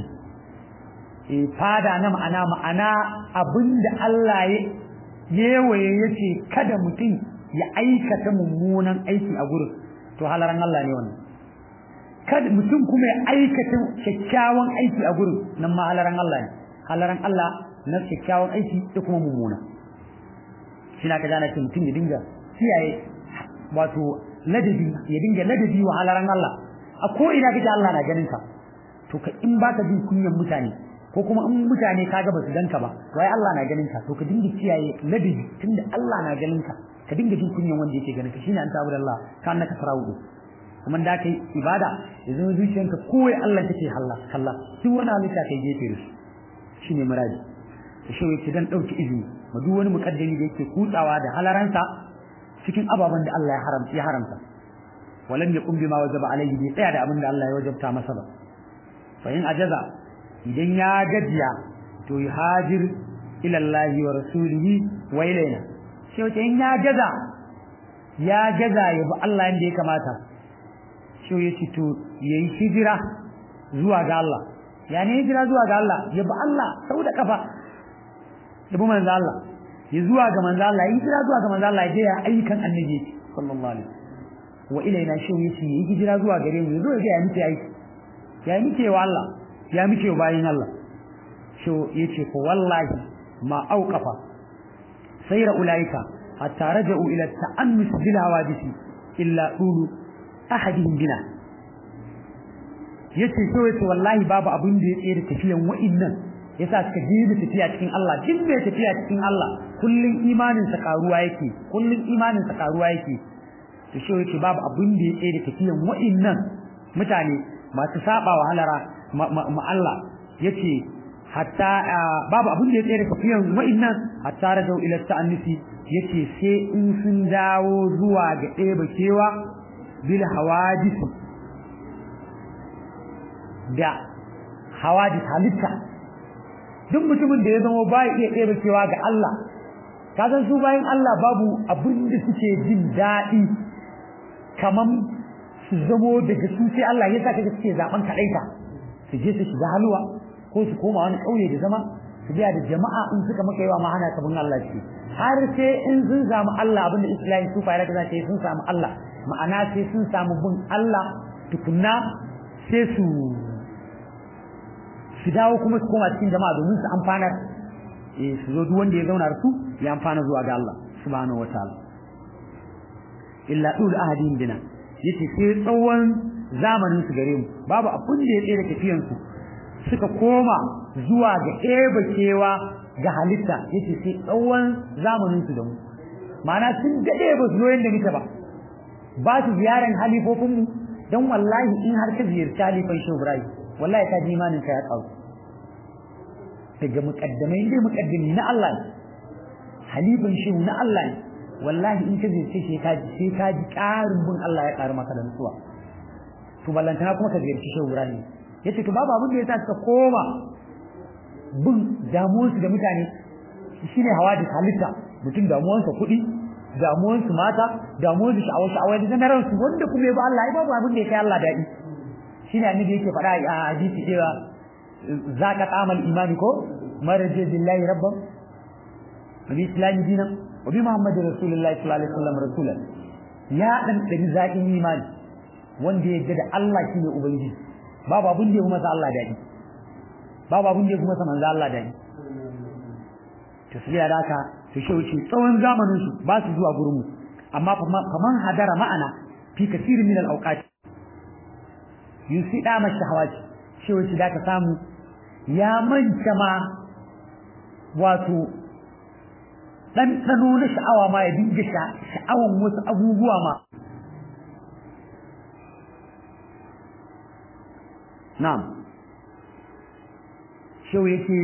eh fada na ma'ana ma'ana abinda Allah ya yewaye yace kada mutum ya aikata mummunan aiki a gurin to halaran Allah ne wannan kada mutum kuma ya aikata kyakkyawan aiki a gurin nan ma halaran Allah ne halaran Allah na kyakkyawan aiki da kuma mummuna shi na ka gane ce mutum ya dinga kiyaye wato ladabi ya dinga ladabi wa halaran Allah a ko ina kaje Allah na ganin ka to ka in baka jin kunyan mutane ko kuma in mutane kaga ba su ganka ba wai Allah na ganin ka to ka dinga kiyaye ladabi tunda Allah na ganin ka ka dinga jin kunyan wanda yake ganin ka shine an tabu da Allah ka annaka saraudu kuma da kai ibada yanzu zuciyanka kowai Allah take Allah kalla duk wani halitta kai gefe da su shine muradi to shi yake dan dauki izini ma duk wani mukaddami da yake kutsawa da halaransa cikin ababen da Allah ya haramta ya haramta walam yaqum bima wajaba alayhi bi tsaya da abin da Allah ya wajabta masa ba fa in ajaza idan ya gajiya to yuhajir ila Allah wa rasulihi wa ilayna sai wace in ya gaza ya gaza ya bi Allah yanda ya kamata shi ya ce to yayi hijira zuwa ga Allah ya ne hijira zuwa ga Allah ya bi Allah sau da kafa ya bi manzo Allah ya zuwa ga manzo Allah ya hijira zuwa ga manzo Allah ya je ya ayyukan annabi sallallahu alaihi wa ilaina shi ya ce yi hijira zuwa gare mu zo ya muke aiki ya muke wa Allah ya muke bayin Allah shi ya ce ko wallahi ma auqafa sayra ulaika hatta raja'u ila ta'annus bil hawadisi illa dulu ahadihim bina yace so yace wallahi babu abin da ya tsere tafiyan wa'innan yasa suka je tafiya cikin Allah duk mai tafiya cikin Allah kullun imanin sa karuwa yake kullun imanin sa karuwa yake to shi yace babu abin da ya tsere tafiyan wa'innan mutane masu saba wa halara ma Allah yace hatta babu abin da ya tsere tafiyan wa'innan hatta rajau ila ta'annisi yace sai in sun dawo zuwa ga ɗeba kewa bil hawadith da hawadith halitta duk mutumin da ya zama ba iya ɗeba kewa ga Allah ka san su bayan Allah babu abin da suke jin daɗi kaman su zamo daga su sai Allah ya sa kaga suke zaben kaɗaita su je su shiga halwa ko su koma wani ƙauye da zama su biya da jama'a in suka maka yawa ma hana kabin Allah ce har sai in sun samu Allah abin da Islami su fara kaza sai sun samu Allah ma'ana sai sun samu bin Allah tukunna sai su su dawo kuma su koma cikin jama'a domin su amfanar eh su zo duk wanda ya zauna da su ya amfana zuwa ga Allah subhanahu wataala illa dul ahadin bina yace sai tsawon zamanin su gare mu babu abin da ya tsere tafiyan su suka koma zuwa ga ɗeba kewa ga halitta yace sai tsawon zamanin su da mu ma'ana sun dade ba su yoyin da muke ba ba su ziyaran halifofin mu dan wallahi in har ka ziyarci halifan shi Ibrahim wallahi ka ji imanin ka ya kawo daga mukaddamai dai mukaddimi na Allah ne halifan shi na Allah ne wallahi in ka ziyarce shi ka ji sai ka ji ƙarin bin Allah ya ƙara maka da nutsuwa to ballantana kuma ka ziyarci shi Ibrahim yace to babu abin da yasa suka koma bin damuwarsu da mutane shine hawa da halitta mutum damuwarsa kuɗi damuwarsu mata damuwarsu sha'awar sha'awar da na ransu wanda kuma ya ba Allah ya babu abin da ya kai Allah daɗi shine annabi yake faɗa a hadisi cewa zaka tamal imani ko maraje billahi rabban wa bi islami dinan wa bi muhammadin rasulullahi sallallahu alaihi wasallam rasulan ya dan dari zakin imani wanda ya da Allah shine ubangiji babu abin da ya kuma sa Allah daɗi babu abin da ya kuma sa manzo Allah daɗi to sai da haka to shi wuce tsawon zamanin su ba su zuwa gurin mu amma kaman hadara ma'ana fi kasirin min al-awqat yusi da mashi hawaci shi wuce da ka samu ya manta ma wato dan tsano na sha'awa ma ya dinga sha'awan wasu abubuwa ma na'am shi yake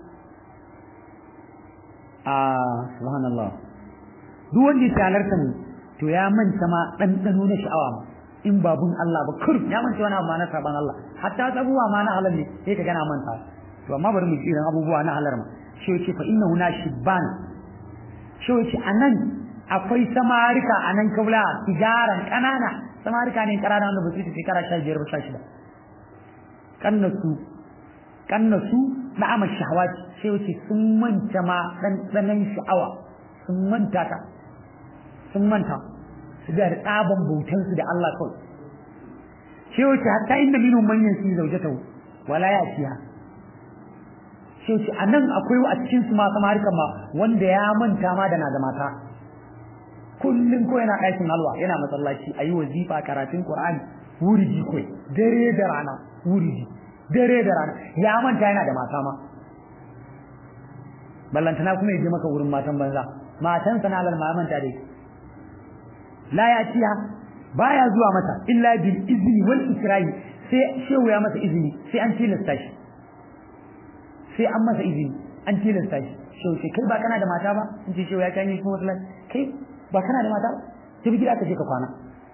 a subhanallah duk wanda ya halarta mu to ya manta ma ɗanɗano na sha'awa ma in babun Allah ba kur ya manta wani abu ma na saban Allah hatta wasu abubuwa ma na halal ne sai ka gana manta to amma bari mu irin abubuwa na halar ma shi yace fa innahu na shibban shi yace anan akwai samarika anan kaula tijaran kanana samarika ne kanana wanda ba su shekara 15 ba 16 kannasu kannasu na'amar shahawati sai wace sun manta ma ɗanɗanon sha'awa sun manta ta sun manta su da tsaban bautansu da Allah kawai sai wace hatta inda minun manyan su zaujata wala ya ciya sai wace a nan akwai a cikin su ma sama harkar ma wanda ya manta ma da na da mata kullum ko yana ɗakin halwa yana masallaci a yi wazifa karatun qur'ani wuriji kai dare da rana wuriji dare da rana ya manta yana da mata ma ballantana kuma ya je maka wurin matan banza matan sana alal ma manta dai la ya ciya baya zuwa mata illa bil izni wal ikrahi sai shehu ya masa izini sai an tilasta shi sai an masa izini an tilasta shi shehu ce kai ba kana da mata ba in ce shehu ya kan yi kuma kai ba kana da mata ba tafi gida ka je ka kwana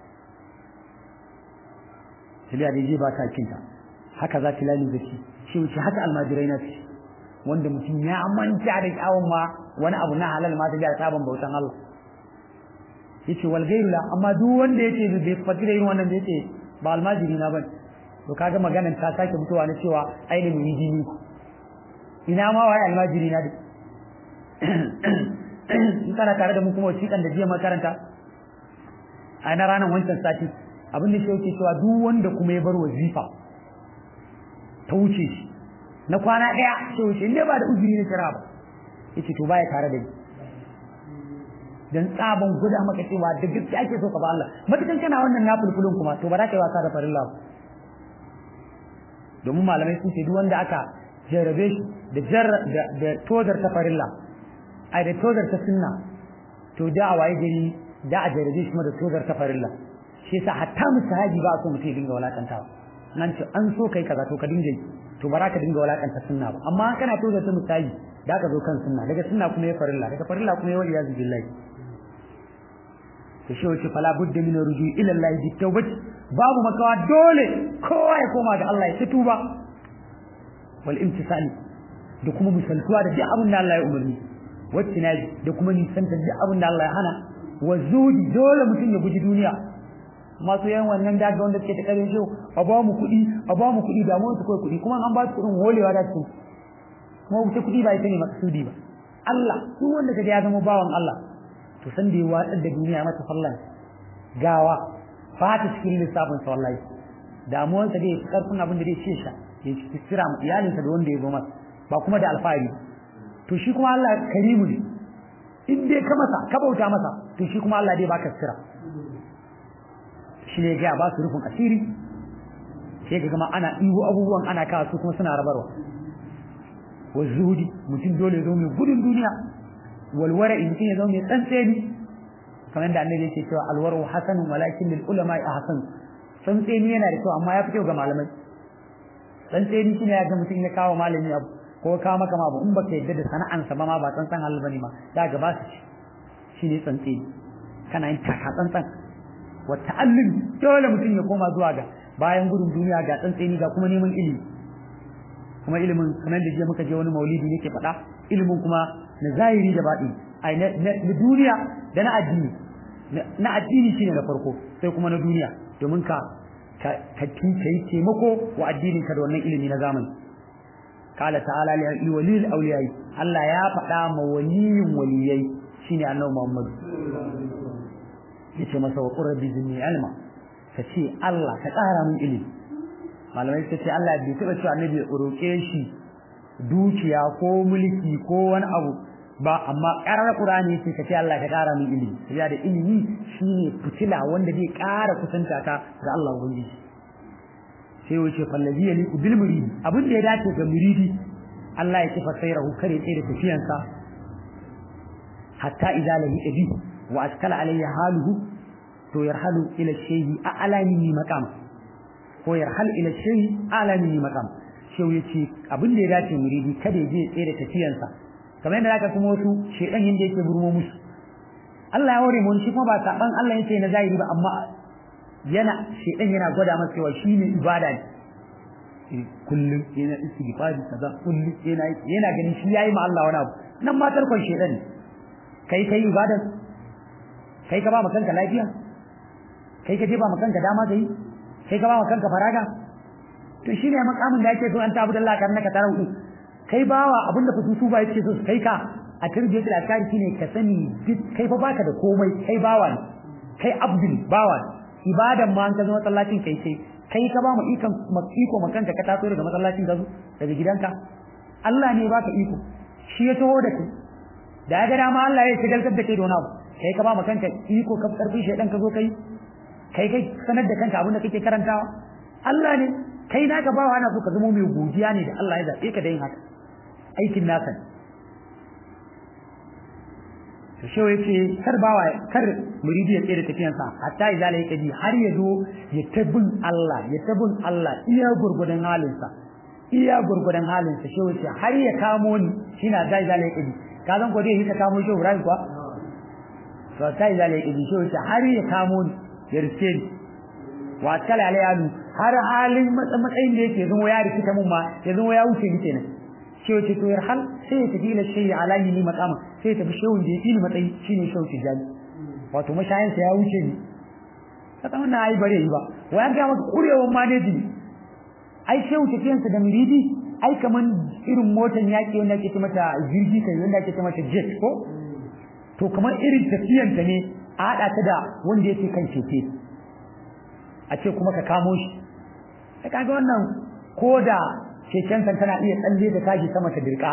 sai da je ba ta kinta haka za ta lalu zaki shi wuce haka almajirai na ce wanda mutum ya manta da kyawun ma wani abu na halal ma ta ga sabon bautan Allah yace wal ghayru la amma duk wanda yace bai fadi da irin wannan da yace ba almajiri na bane to kaga maganar ta sake mutuwa na cewa ainihin yidi ni ina ma wai almajiri na dai in kana tare da mu kuma wasiƙan da jiya makaranta a na ranar wancan sati abin da shi yake cewa duk wanda kuma ya bar wazifa ta wuce shi na kwana ɗaya sai wuce inda ba da uzuri na kira ba yace to baya tare da ni dan tsaban guda maka cewa da gaskiya ake so ka ba Allah matukan kana wannan nafulfulun kuma to ba za ka yi wasa da farilla ba domin malamai sun ce duk wanda aka jarrabe shi da jarra da tozar ta farilla ai da tozar ta sunna to da a waye gari da a jarrabe shi da tozar ta farilla shi yasa hatta musahabi ba so mutum ya dinga walakantawa nan ce an so kai kaza to ka dinga yi to ba za ka dinga walakanta sunna ba amma kana tozar ta musahabi da ka zo kan sunna daga sunna kuma ya farilla daga farilla kuma ya waliya billahi to shi wace fala budda min ruju ila Allah bi tawbat babu makawa dole kowa ya koma ga Allah ya tuba wal imtisali da kuma misaltuwa da duk abin da Allah ya umarni wacce na da kuma nisanta duk abin da Allah ya hana wa zudi dole mutum ya guji duniya masu yan wannan daga wanda suke ta karin shi a ba mu kuɗi a ba mu kuɗi da mu su kai kuɗi kuma an ba su kuɗin holewa da su kuma wuce kuɗi ba ita ne maksudi ba Allah duk wanda kaga ya zama bawan Allah to san da ya watsar da duniya mata sallan gawa ba ta cikin lissafin sa wallahi damuwarsa dai karfin abin da zai ce sha ya ci tsira ma iyalinsa da wanda ya zo masa ba kuma da alfahari to shi kuma Allah karimu ne in dai ka masa ka bauta masa to shi kuma Allah dai baka tsira shi ne ga ba su rufin asiri sai ga kuma ana iwo abubuwan ana kawo su kuma suna rabarwa wa zuhudi mutum dole ya zo mai gudun duniya walwara in mutum ya zo mai tsantseni kamar da annabi yake cewa alwaru hasanun walakin lil ulama ahsan tsantseni yana da kyau amma ya fi kyau ga malamai tsantseni shine ya ga mutum ya kawo malami abu ko kawo maka ma abu in baka yadda da sana'ansa ba ma ba tsantsan halal bane ma da ga ba su ci shine tsantseni kana yin taka tsantsan wa ta'allum dole mutum ya koma zuwa ga bayan gudun duniya ga tsantseni ga kuma neman ilimi kuma ilimin kamar da je muka je wani maulidi nake faɗa ilimin kuma na zahiri da baɗi ai na duniya da na addini na addini shine na farko sai kuma na duniya domin ka ka ka yi taimako wa addinin ka da wannan ilimi na zamani qala ta'ala li walil awliyai Allah ya faɗa ma waliyin waliyai shine annabi Muhammad yace masa wa qurbi zinni ilma kace Allah ka ƙara min ilimi malamai suka ce Allah bai taɓa cewa annabi ya roƙe shi dukiya ko mulki ko wani abu ba amma ƙarar Qur'ani ce kace Allah ka ƙara min ilimi ya da ilimi shine fitila wanda zai ƙara kusanta ta ga Allah ubangiji sai wace fallazi ya liku bil muridi abin da ya dace ga muridi Allah ya kifa sayrahu kare tsaye da tafiyansa hatta idza lahi abi wa askala alayya haluhu to yarhalu ila shayhi a'lani maqam ko yarhal ila shayhi a'lani maqam shau yace abin da ya dace muridi kada ya je tsaye da tafiyansa kamar yadda zaka kuma wasu shedan yanda yake burmo musu Allah ya hore mu shi kuma ba saban Allah yace na zahiri ba amma yana shedan yana gwada masa cewa shine ibada ne kullum yana istighfari kaza kullum yana yana ganin shi yayi ma Allah wani abu nan ma tarkon shedan ne kai kai ibada kai ka ba ma kanka lafiya kai ka je ba ma kanka dama kai kai ka ba ma kanka faraga to shine makamin da yake so an tabu Allah kan naka tarawu kai bawa abinda fa su ba yake so kai ka a tarbiyyar da alkari shine ka sani kai fa baka da komai kai bawa ne kai abdul bawa ne ibadan ma an ka zo masallacin kai sai kai ka ba mu ikon iko makanka ka taso daga masallacin ka zo daga gidanka Allah ne baka iko shi ya taho da kai da ya ga dama Allah ya shigaltar da kai da wani abu kai ka ba mu kanka iko ka karfi shedan ka zo kai kai kai sanar da kanka abin da kake karantawa Allah ne kai naka bawa ana so ka zama mai godiya ne da Allah ya zabe ka da yin haka aikin nasa ne to shi yake kar bawa kar muridi ya tsere tafiyansa hatta idza la yake har ya zo ya tabin Allah ya tabin Allah iya gurgudan halinsa iya gurgudan halinsa shi yake har ya kamo ni shine da idza la yake ka zan gode shi ka kamo shi Ibrahim kuwa to ta idza la yake shi yake har ya kamo ni ya rike ni wa kala alayhi har halin matsayin da yake zama ya rikita mun ma ya zama ya wuce ni kenan shi wace to yarhal sai ya tafi ila shay'i ala ni maqama sai ya tafi shehun da yake ni matsayi shine shehu tijani wato mashayin sa ya wuce ni kaga wannan ai bare yi ba wayan ga maka kurewan maneji ai shehu tafiyan sa da muridi ai kaman irin motan yaki wanda ake mata jirgi kai wanda ake mata jet ko to kamar irin tafiyan ta ne a hada ta da wanda yake kan keke a ce kuma ka kamo shi kaga wannan koda keken san tana iya tsalle da tashi sama ta dirka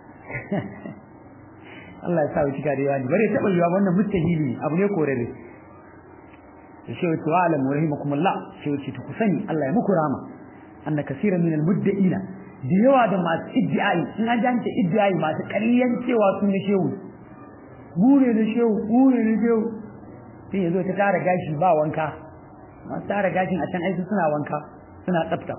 Allah ya sa wuce da yawa bare taba yiwa wannan mustahili abu ne korare shi wa ta'ala rahimakumullah shi wa ku sani Allah ya muku rama anna kaseeran min almudda'ina da yawa da masu iddi'ai in an jance iddi'ai masu ƙaryan cewa sun ne shehu gure ne shehu gure ne shehu sai yazo ta tara gashi ba wanka masu tara gashin a can aiki suna wanka suna tsafta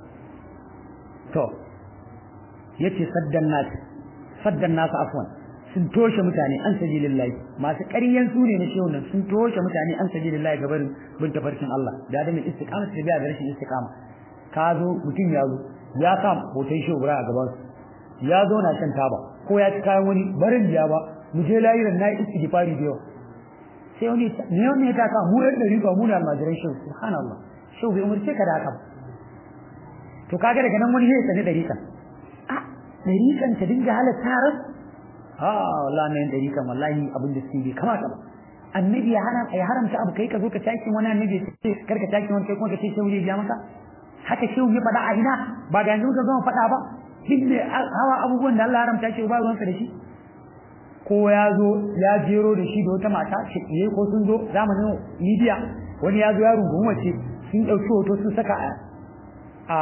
to yace saddan nas saddan nas afwan sun toshe mutane an sabilillahi masu ƙaryan su ne na shehu nan sun toshe mutane an sabilillahi ga barin bin tafarkin Allah da da mai istiqama ta biya da rashin istiqama ka zo mutum ya zo ya sa hoton shehu bura a gaban ya zo na shan taba ko ya ci kayan wani barin biya ba mu je layiran na istighfari da yawa sai wani ne wani ya taka mu ɗan ɗari ba mu na almajiran shehu subhanallah shehu bai umarce ka da haka to kaga daga nan wani ya sani ɗari kan a ɗari kan ta dinga halatta ran a wallahi nan ɗari kan wallahi abin da suke bai kamata ba annabi ya hana ya haramta abu kai ka zo ka taki wani annabi ya ce kar ka taki wani kai kuma ka ce shehu ya biya maka haka shehu ya faɗa a ina ba ga yanzu ka zama faɗa ba duk ne hawa abubuwan da Allah ya haramta shi ba ruwansa da shi ko ya zo ya jero da shi da wata mata shi ko sun zo zamanin media wani ya zo ya rungumi mace sun ɗauki hoto sun saka a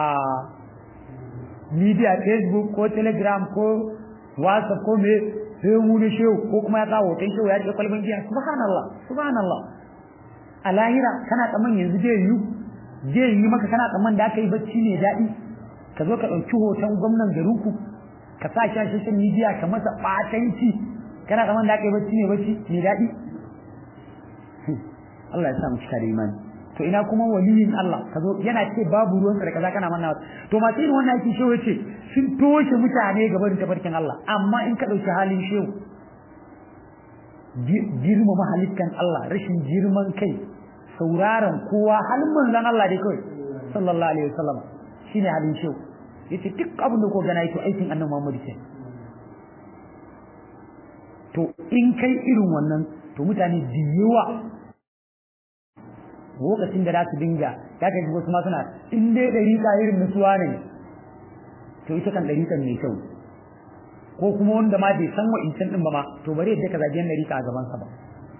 media facebook ko telegram ko whatsapp ko me sai mu ne shehu ko kuma ya kawo hoton shehu ya rike kwalban giya subhanallah subhanallah a lahira kana tsaman yanzu zai yi zai yi maka kana tsaman da aka yi bacci ne daɗi ka zo ka ɗauki hoton gwamnan garinku ka sa shi a social media ka masa ɓatanci kana tsaman da aka yi bacci ne bacci ne daɗi Allah ya sa mu cika da imani to ina kuma waliyin Allah ka zo yana ce babu ruwan da kaza kana manna to masu yin wannan yake shehu yace sun toshe mutane gaban tabarkin Allah amma in ka dauki halin shehu girmama halittan Allah rashin girman kai sauraron kowa halin manzon Allah dai kawai sallallahu alaihi wasallam shine halin shehu yace duk abin da ko gana yake aikin annabi Muhammad ke to in kai irin wannan to mutane diyewa lokacin da za su dinga ya kai wasu ma suna in dai dariƙa irin mutuwa ne to ita kan dariƙan mai kyau ko kuma wanda ma bai san wa'incan din ba ma to bari yadda ka zagi yan dariƙa a gabansa ba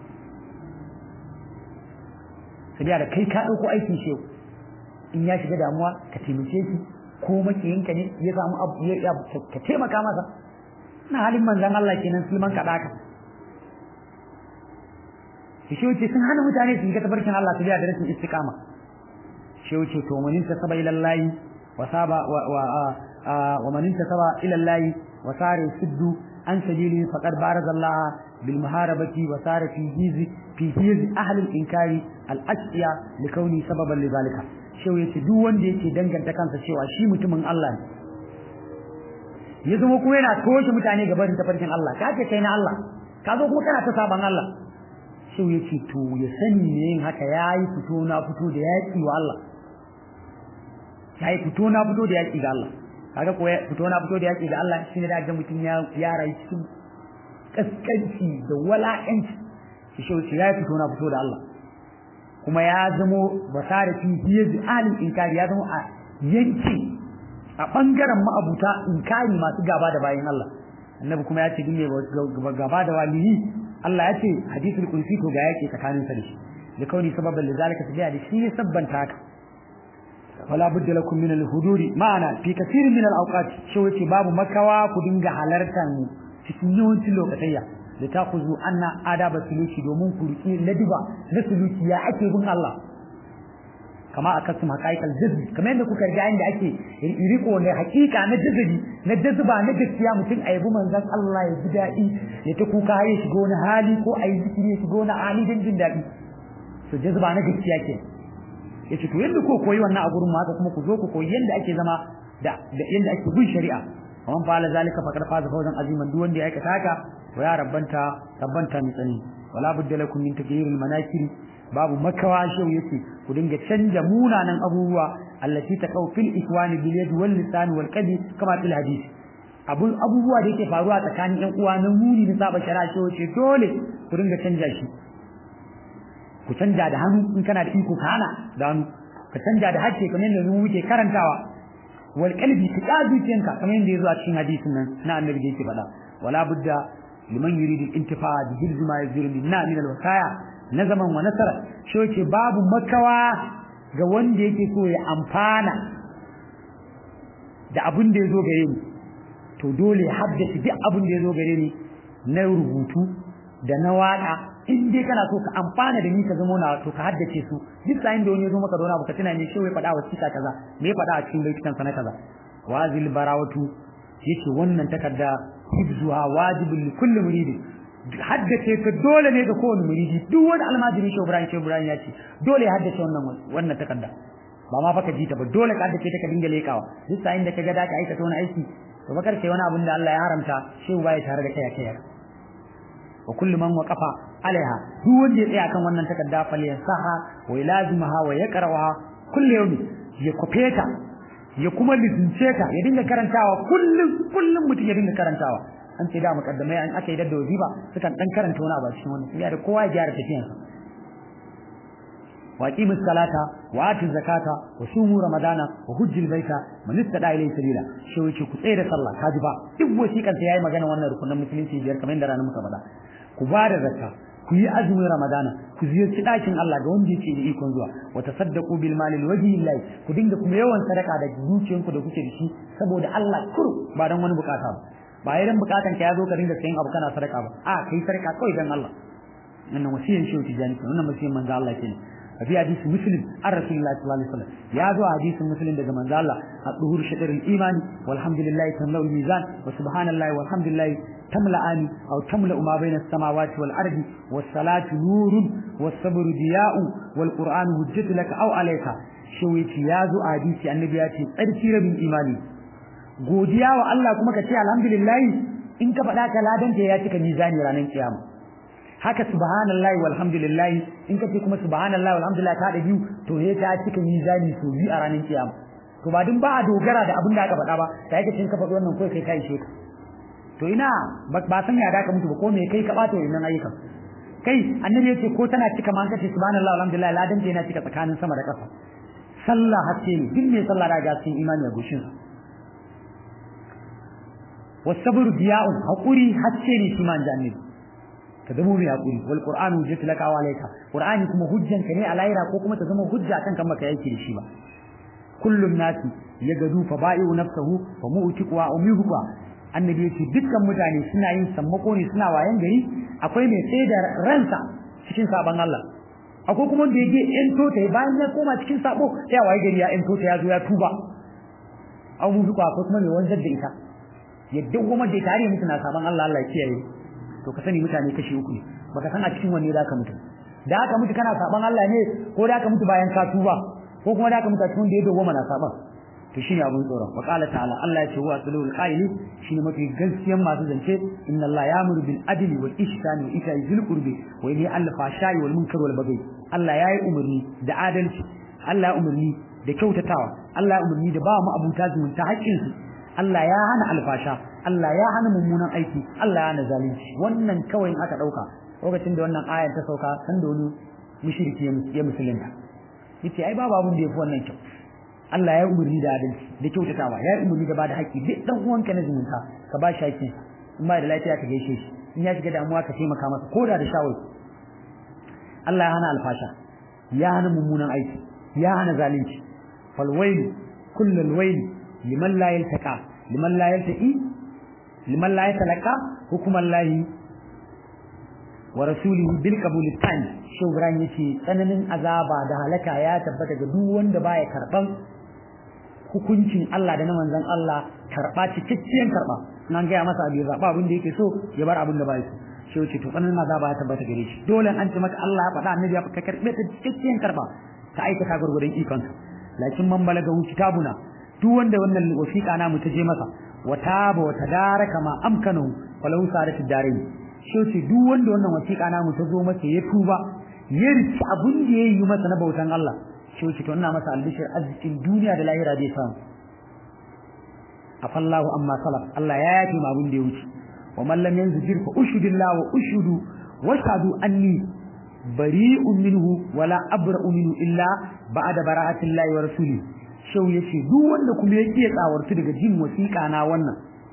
sai da kai ka ɗauko aikin shehu in ya shiga damuwa ka taimake shi ko makiyinka ne ya samu abu ya ka taimaka masa na halin manzon Allah kenan sulman ka daka shi wuce sun hana mutane su ga tabarkin Allah su biya da rashin istiqama shi wuce to manin ta saba ila Allah wa saba wa wa wa manin ta saba ila Allah wa sare siddu an sabili faqad barazallaha bil muharabati wa sara fi hizi fi hizi ahli al inkari al ashiya li kauni sababan lidhalika shi wuce duk wanda yake danganta kansa cewa shi mutumin Allah ne ya zama kuma yana toshe mutane gaban tafarkin Allah ka ce kai na Allah ka zo kuma kana ta saban Allah sai ya ce to ya sani ne yin haka ya yi fito na fito da yaƙi wa Allah ya yi fito na fito da yaƙi ga Allah kaga ko fito na fito da yaƙi ga Allah shine da ga mutum ya ya rayu cikin kaskanci da wala'anci shi shi ya fito na fito da Allah kuma ya zamo basara fi hiyazi alin inkari ya zama a yanki a bangaren ma'abuta inkari masu gaba da bayin Allah annabi kuma ya ce duk mai gaba da waliyi Allah ya ce hadisul kursi to ga yake tsakanin sa da shi da kauni sababan da zalika tabiya da shi ya sabbanta haka wala budda lakum min al-huduri ma'ana fi kathirin min al-awqat shi wace babu makawa ku dinga halartan cikin yawancin lokacin da ta kuzu anna adaba suluki domin ku riki ladiba na suluki ya ake bin Allah kama a kasu haƙaƙal jazbi kamar yadda kuka riga inda ake riko ne hakika na jazbi na jazba na gaskiya mutum a yabi manzon Allah ya ji daɗi ya ta kuka ya shiga wani hali ko a yi zikiri ya shiga wani hali don jin daɗi to jazba na gaskiya ke ya ce to yadda ko koyi wannan a gurin haka kuma ku zo ku koyi yadda ake zama da yadda ake bin shari'a ومن فعل ذلك فقد فاز فوزا عظيما دون دي aikata haka wa ya rabbanta rabbanta mi tsani wala budda lakum min taghyiril manakir babu makawa shau yace ku dinga canja munanan abubuwa allati taqaw fil ikwani bil yad wal lisan wal qadi kama fil hadith abun abubuwa da yake faruwa tsakanin yan uwa na muni na saba shari'a shau yace dole ku dinga canja shi ku canja da hannu in kana da iko kana da hannu ka canja da hakke kamar yadda mu muke karantawa wal qalbi ka ka zuciyanka kamar yadda yazo a cikin hadisin nan na annabi da yake faɗa wala budda liman yuridu al-intifa bi hilzi ma yaziru min min al-wasaya na zaman wa nasara shi yake babu makawa ga wanda yake so ya amfana da abin da yazo gare ni to dole ya haddace duk abin da yazo gare ni na rubutu da na waka in dai kana so ka amfana da ni ka zama na to ka haddace su duk sayin da wani ya zo maka dona baka tuna ne shi wai faɗa wasiƙa kaza me ya faɗa a cikin baitukan sa na kaza wazil barawatu yace wannan takarda hibzuha wajibun li kulli muridin haddace ta dole ne ga kowane muridi duk wani almajiri shi Ibrahim shi Ibrahim ya ce dole ya haddace wannan wannan takarda ba ma fa ka ji ta ba dole ka haddace ta ka dinga lekawa duk sa'in da ka ga da ka aikata wani aiki to bakar kai wani abin da Allah ya haramta shi ba ya tare da kai kai wa kullu man waqafa alaiha duk wanda ya tsaya kan wannan takarda fal yasaha wa yalazimaha wa yaqra'uha kullu yawmi ya kofeta ya kuma lizince ta ya dinga karantawa kullum kullum mutum ya dinga karantawa an ce da mukaddamai an aka yi da wazifa sukan dan karanta wani abu a cikin wannan ya da kowa ya gyara tafiyansa wa aqimus salata wa atu zakata wa sumu ramadana wa hujjil baita man istada ilayhi sabila shi wuce ku tsaye da sallah kaji ba duk wasiƙan sa yayi magana wannan rukunin musulunci biyar kamar yadda ranar muka faɗa ku ba da zakka ku yi azumin ramadana ku ziyarci ɗakin Allah ga wanda yake da ikon zuwa wa tasaddaqu bil mali wajhi llahi ku dinga kuma yawan sadaka da zuciyanku da kuke da shi saboda Allah kuru ba dan wani bukata ba ba idan bukatan ka ya zo ka dinga sayin abu kana sadaka ba a kai sadaka kawai dan Allah wannan wasiyan shi tijani wannan wasiyan manzo Allah kenan في حديث مسلم عن رسول الله صلى الله عليه وسلم يا ذو حديث مسلم daga manzo Allah الظهور شطر الايمان والحمد لله تملا الميزان وسبحان الله والحمد لله تملأان او تملأ ما بين السماوات والارض والصلاه نور والصبر ضياء والقران حجة لك او عليك شويتي يا ذو حديث النبي ya ce tsarki rabin imani godiya wa Allah kuma ka ce alhamdulillah in ka faɗa ka ladanta ya cika mizani ranar kiyama haka subhanallahi walhamdulillah in kace kuma subhanallahi walhamdulillah ta da biyu to he ta cika mizani so biyu a ranar kiyama to ba din ba a dogara da abin da aka faɗa ba sai kace ka faɗi wannan kai kai kai shi to ina ba san ya da ka mutu ba ko me kai ka bata wannan ayyukan kai annabi yace ko tana cika ma kace subhanallahi walhamdulillah ladan yana cika tsakanin sama da ƙasa sallah hace ne duk mai sallah da ga cikin imani a goshin sa wasabru diya'un hakuri hace ne shi man jannabi ka zama mai hakuri wal qur'anu hujjatu laka wa alayka qur'ani kuma hujjan ka ne a lahira ko kuma ta zama hujja kan kan maka yake da shi ba kullun nasi yagadu fa ba'i'u nafsahu fa mu'tiqu wa umihu annabi yace dukkan mutane suna yin sammako ne suna wayan gari akwai mai tsaye da ransa cikin saban Allah akwai kuma da yake in tota bayan ya koma cikin sabo sai waye gari ya in tota ya zo ya tuba an mutu akwai kuma mai wanzar da ita yadda goma da tare mutu na saban Allah Allah ya kiyaye to ka sani mutane kashi uku ne baka san a cikin wanne zaka mutu da aka mutu kana saban Allah ne ko da aka mutu bayan ka tuba ko kuma da aka mutu a cikin da ya dogo mana saban to shine abun tsoro wa qala ta'ala Allah ya ce wa aslul qaili shine mafi gaskiyan masu zance inna Allah ya'muru bil adli wal ihsani wa ita'i zil qurbi wa yanha al fahsha'i wal munkar wal baghi Allah ya yi umarni da adalci Allah ya umarni da kyautatawa Allah ya umarni da ba mu abuta zumunta haƙƙinsu Allah ya hana alfasha Allah ya hana mummunan aiki Allah ya hana zalunci wannan kawai aka dauka lokacin da wannan ayar ta sauka san da wani mushriki ya musulunta yace ai babu abun da yafi wannan kyau Allah ya umurni da adalci da kyautatawa ya umurni da bada haƙƙi duk dan uwanka na zumunta ka ba shi haƙƙi in ba da lafiya ka gaishe shi in ya shiga damuwa ka taimaka masa ko da da shawai Allah ya hana alfasha ya hana mummunan aiki ya hana zalunci fal wailu kullul wailu liman la yaltaqa liman la yaltaqi liman la yatalaka hukuman lahi wa rasulihi bil qabul tan shugran yace tsananin azaba da halaka ya tabbata ga duk wanda baya karban hukuncin Allah da na manzon Allah karba cikakken karba nan ga masa abin zaba abin da yake so ya bar abin da bai so shi to tsananin azaba ya tabbata gare shi dole an ce maka Allah ya faɗa annabi ya ka karbe ta cikakken karba ka aikata gurgurdan ikonka lakin man balaga kitabuna duk wanda wannan wasiƙa namu ta je masa wa taba wa tadaraka ma amkanu falau sadatu darin shi ce duk wanda wannan wasiƙa namu ta zo masa ya tuba ya riki abin da yayi masa na bautan Allah shi ce to ina masa albishir arzikin duniya da lahira zai samu afallahu amma salaf Allah ya yafe ma abin da ya wuce wa man lam yanzur fa ushudillahu wa ushudu wa shahadu anni bari'un minhu wala abra'u minhu illa ba'da bara'atillahi wa rasulihi shau ya ce duk wanda kuma ya ƙi tsawartu daga jin wasiƙa na wannan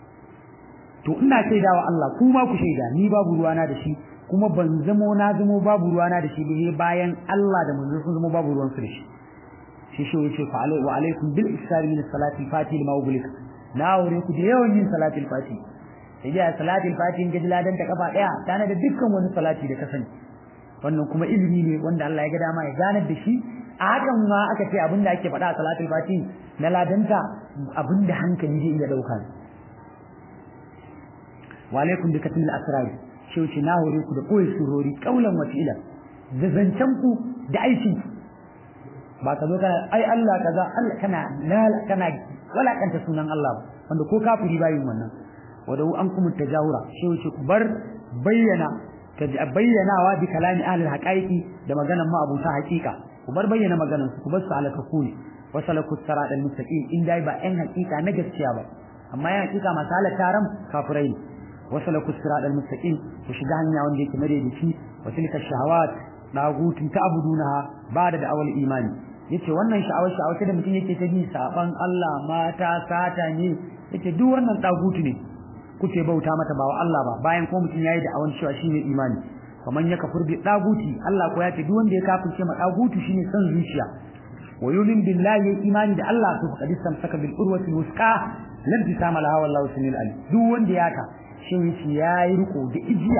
to ina shaidawa Allah kuma ku shaida ni babu ruwana da shi kuma ban zamo na zamo babu ruwana da shi ba bayan Allah da manzon sun zamo babu ruwan su da shi shi shau ya ce fa alai wa alaikum bil iksari min salati fati lima ublik na aure ku da yawan yin salati fati sai ya salati fati in gaji ladan ta kafa daya tana da dukkan wani salati da ka sani wannan kuma ilimi ne wanda Allah ya ga dama ya ganar da shi a hakan ma aka ce abin da ake faɗa a salatul fati na ladanta abin da hankali zai iya ɗauka wa alaikum bi katmil asrar shi wuce na hore ku da koyi surori kaulan wasila da zancen ku da aikin ku ba ka zo kana ai Allah kaza Allah kana lala kana walakanta sunan Allah wanda ko kafiri bayin wannan wadau an kuma tajawura shi wuce ku bar bayyana bayyanawa bi kalami ahlul haqaiqi da maganan ma abuta haqiqa ku bar bayyana maganan su ku bar su alaka kuni wa salaku siratal mustaqim in dai ba ɗan haqiqa na gaskiya ba amma yan haqiqa masu halaka ram kafirai wa salaku siratal mustaqim ku shiga hanya wanda yake madaidaici wa tilka shahawat dagutun ta'budunaha ba'da da awal imani yace wannan sha'awar sha'awar da mutum yake ta bi saban Allah mata sata ne yace duk wannan dagutu ne kuke bauta mata ba wa Allah ba bayan ko mutum yayi da awan cewa shine imani kaman ya kafur bi daguti Allah ko yace duk wanda ya kafirce ma dagutu shine san zuciya wa yumin billahi imani da Allah to faqad istamsaka bil urwati wusqa lam tisama laha wallahu samil alim duk wanda ya ka shin yace yayi riko da ijiya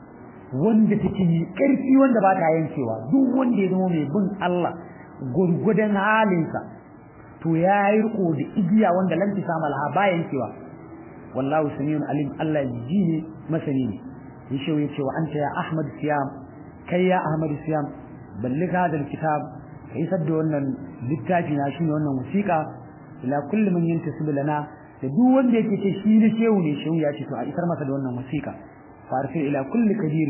wanda take karfi wanda ba ta yankewa duk wanda ya zama mai bin Allah gurgudan halinsa to yayi riko da igiya wanda lam tisama laha ba yankewa wallahu samiyun alim Allah ji ne masani ne yace yace wa anta ya ahmad siyam kai ya ahmad siyam balligh hadha alkitab kai sadda wannan littafi na shine wannan wasiqa ila kulli man yantasibu lana da duk wanda yake ce shi ne shehu ne shehu ya ce to a isar masa da wannan wasiqa farfi ila kulli kabir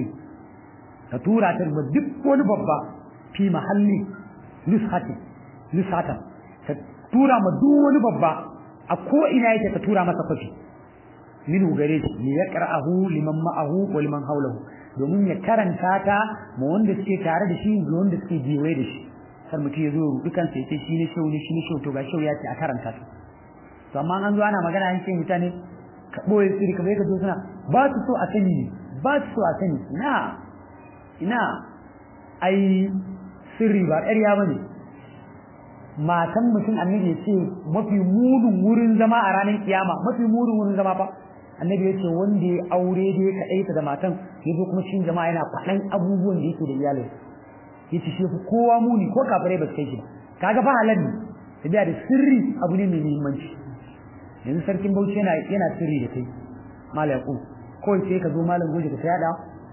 ka tura ta duk wani babba fi mahalli nushati nushatan ka tura ma duk wani babba a ko ina yake ka tura masa kwafi minhu gare shi ne ya qara'ahu liman ma'ahu wa liman hawlahu domin ya karanta ta mu wanda suke tare da shi da wanda suke jiwaye da shi sai mutum ya zo rubutu kansa ya ce shi ne shau ne shi ne shau to ga shau ya ce a karanta ta to amma an zo ana magana an ce mutane ka boye sirri ka bai ka zo suna ba su so a sani ba su so a sani ina ina ai sirri ba ƙarya bane matan mutum annabi ya ce mafi munin wurin zama a ranar kiyama mafi munin wurin zama fa annabi ya ce wanda ya aure da ya kaɗaita da matan ya zo kuma cikin jama'a yana faɗan abubuwan da yake da iyalin ya ce shi kowa muni ko kafirai ba su kai shi ba kaga fa halal ne tabiya da sirri abu ne mai muhimmanci yanzu sarkin bauchi yana yana sirri da kai malam yaqub ko sai ka zo malam goje ka yada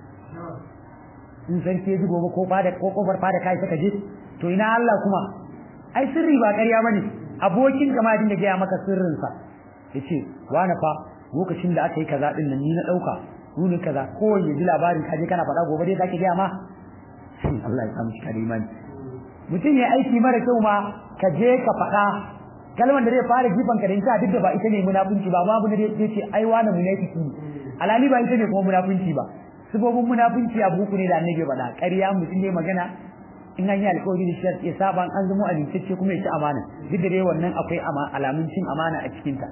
in sarki ya ji gobe ko fada ko kofar fada kai saka je to ina Allah kuma ai sirri ba ƙarya bane abokin ka ma dinga gaya maka sirrin sa yace wani fa lokacin da aka yi kaza din nan ni na dauka ni kaza ko ya ji labarin ka je kana faɗa gobe dai zaki gaya ma Allah ya samu shi imani mutum ya aiki mara kyau ma ka je ka faɗa kalmar da zai fara jifan ka da ita duk da ba ita ne munafunci ba amma abin da zai ce ai wani munafiki ne alali ba ita ne kuma munafunci ba sibobin munafunci abu uku ne da annabi faɗa ƙarya mutum ne magana in an yi alƙawari da shi ya saba an zama abincacce kuma ya ci amana duk da dai wannan akwai alamun cin amana a cikinta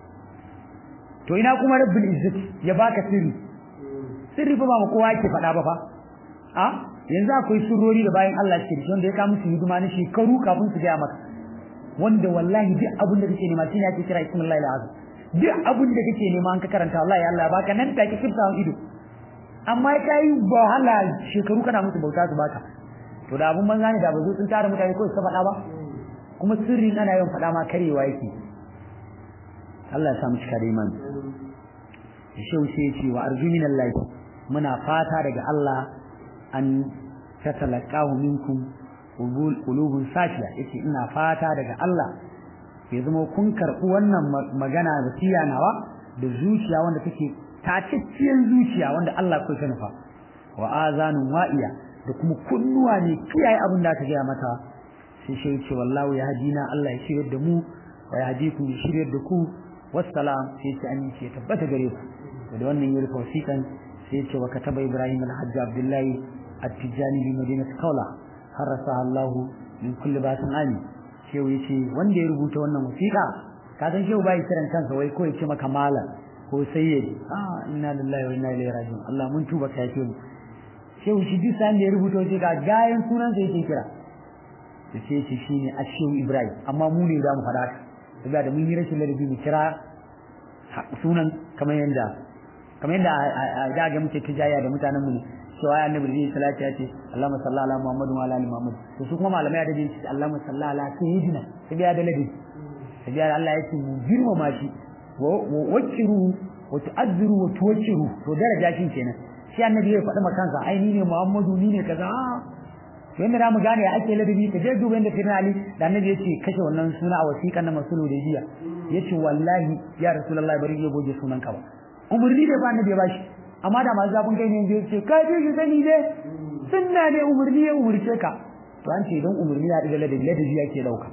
to ina kuma rabbul izzati ya baka sirri sirri fa ba mu kowa yake faɗa ba fa a yanzu akwai surori da bayan Allah ke da wanda ya ka musu hidima na shekaru kafin su gaya maka wanda wallahi duk abin da kake nema shine ake kira ismullahi alazim duk abin da kake nema an ka karanta wallahi Allah baka nan take kifta ido amma kai wahala shekaru kana musu bauta su baka to da abun banza ne da bazu sun tara mutane ko su faɗa ba kuma sirrin ana yawan faɗa ma karewa yake Allah ya samu cika da imani shehu sai ya ce wa arju minallahi muna fata daga Allah an tatalaqahu minkum qulubun safiya yace ina fata daga Allah ya zama kun karɓi wannan magana da tiyanawa da zuciya wanda take tacicciyar zuciya wanda Allah kai ta nufa wa azanun wa'iya da kuma kunnuwa ne kiyaye abin da aka gaya mata sai shi ce wallahi ya hadina Allah ya shiryar da mu wa ya hadikum ya shiryar da ku wassalam sai ce an ce tabbata gare ku da wannan yurfa wasiqan sai ce wa kataba ibrahim al-hajj abdullahi at-tijani bi madinati qawla harasa Allah min kulli batin ami shehu yace wanda ya rubuta wannan wasiqa ka san shehu bai kiran kansa wai ko yace maka malam ko sayyidi ah inna lillahi wa inna ilaihi raji'un Allah mun tuba ka yake mu shehu shi duk san da ya rubuta wasiqa gayan sunan sa yake kira yace yace shine ashehu ibrahim amma mu ne za mu fada saboda mun yi rashin ladabi mu kira sunan kamar yanda kamar yanda da ga muke tijaya da mutanen mu ne cewa ya annabi zai salati ya ce Allahumma salli ala Muhammad wa ala ali Muhammad to su kuma malamai da ce Allahumma salli ala sayyidina sai ya da ladabi sai ya Allah ya ce mu girmama shi wa wakiru wa tu'azziru wa tuwaqqiru to daraja shin kenan shi annabi ya faɗi makansa ai ni ne Muhammadu ni ne kaza to yanda zamu gane ya ake ladabi ka je duba inda Sayyidina Ali da annabi ya ce kashe wannan suna a wasiƙan na masulu da biya yace wallahi ya rasulullahi bari ya goge sunan ka ba umurni da ba annabi ya bashi amma da masu zafin kai ne yanzu ya ce ka je shi sani ne sunna ne umurni ya umurce ka to an ce idan umurni ya da ladabi ladabi yake dauka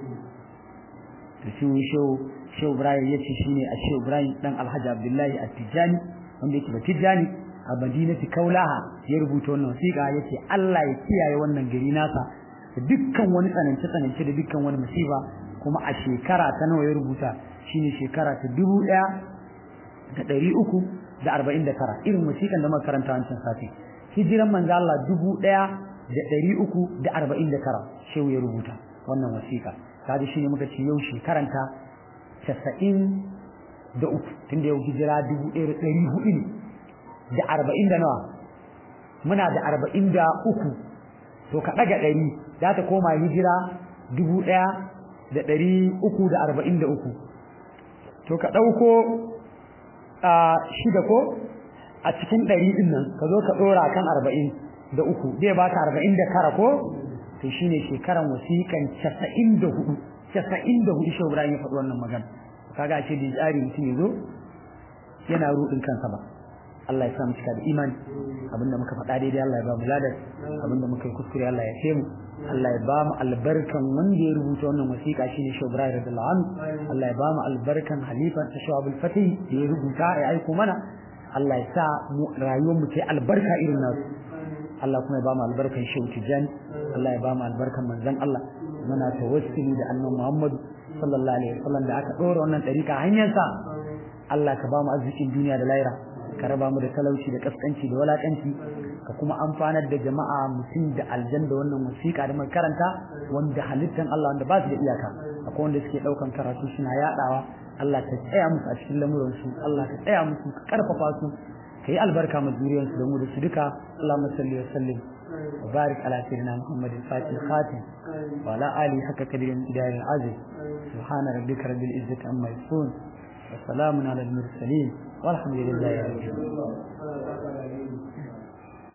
to shi shehu shehu Ibrahim yace shine a shehu Ibrahim dan Alhaji Abdullahi At-Tijani wanda yake da Tijani a Madinati Kaulaha ya rubuta wannan wasiƙa yace Allah ya kiyaye wannan gari nasa da dukkan wani tsanance tsanance da dukkan wani musiba kuma a shekara ta nawa ya rubuta shine shekara ta dubu ɗaya da ɗari uku da arba'in da tara irin wasiƙan da muka karanta wancan sati hijiran manzo Allah dubu ɗaya da ɗari uku da arba'in da tara shehu ya rubuta wannan wasiƙa kaji shine muka ce yau shekaranta casa'in da uku tunda yau hijira dubu ɗaya da ɗari hudu ne da arba'in da nawa muna da arba'in da uku to ka ɗaga ɗari za ta koma hijira dubu ɗaya da ɗari uku da arba'in da uku to ka ɗauko a shida ko a cikin ɗari ɗin nan ka zo ka ɗora kan arba'in da uku zai baka arba'in da tara ko to shine shekaran wasiƙan casa'in da hudu casa'in da hudu shehu ibrahim ya faɗi wannan magana kaga ce da tsari mutum ya zo yana ruɗin kansa ba Allah ya sa mu cika da imani abinda muka faɗa daidai Allah ya ba mu ladar abinda muka yi kuskure Allah ya ce mu Allah ya ba mu albarkan wanda ya rubuta wannan wasiƙa shine Shehu Ibrahim radiyallahu anhu Allah ya ba mu albarkan halifan ta Shehu Abdul Fatih da ya rubuta ya aiko mana Allah ya sa mu rayuwar mu ta albarka irin nasu Allah kuma ya ba mu albarkan Shehu Tijani Allah ya ba mu albarkan manzon Allah muna tawassuli da annabi Muhammad sallallahu alaihi wasallam da aka dora wannan dariƙa hanyarsa Allah ka ba mu arzikin duniya da lahira ka raba mu da talauci da kaskanci da walakanci ka kuma amfanar da jama'a mutum da aljan da wannan wasiƙa da mai karanta wanda halittan Allah wanda ba su da iyaka akwai wanda suke ɗaukan karatu suna yaɗawa Allah ka tsaya musu a cikin lamuran su Allah ka tsaya musu ka karfafa su ka yi albarka ma zuriyar su da mu da su duka Allahumma salli wa sallim wa barik ala sayyidina Muhammadin fatih khatim wa ala ali haka kadirin idarin aziz subhana rabbika rabbil izzati amma yasifun وسلام على المرسلين والحمد لله رب العالمين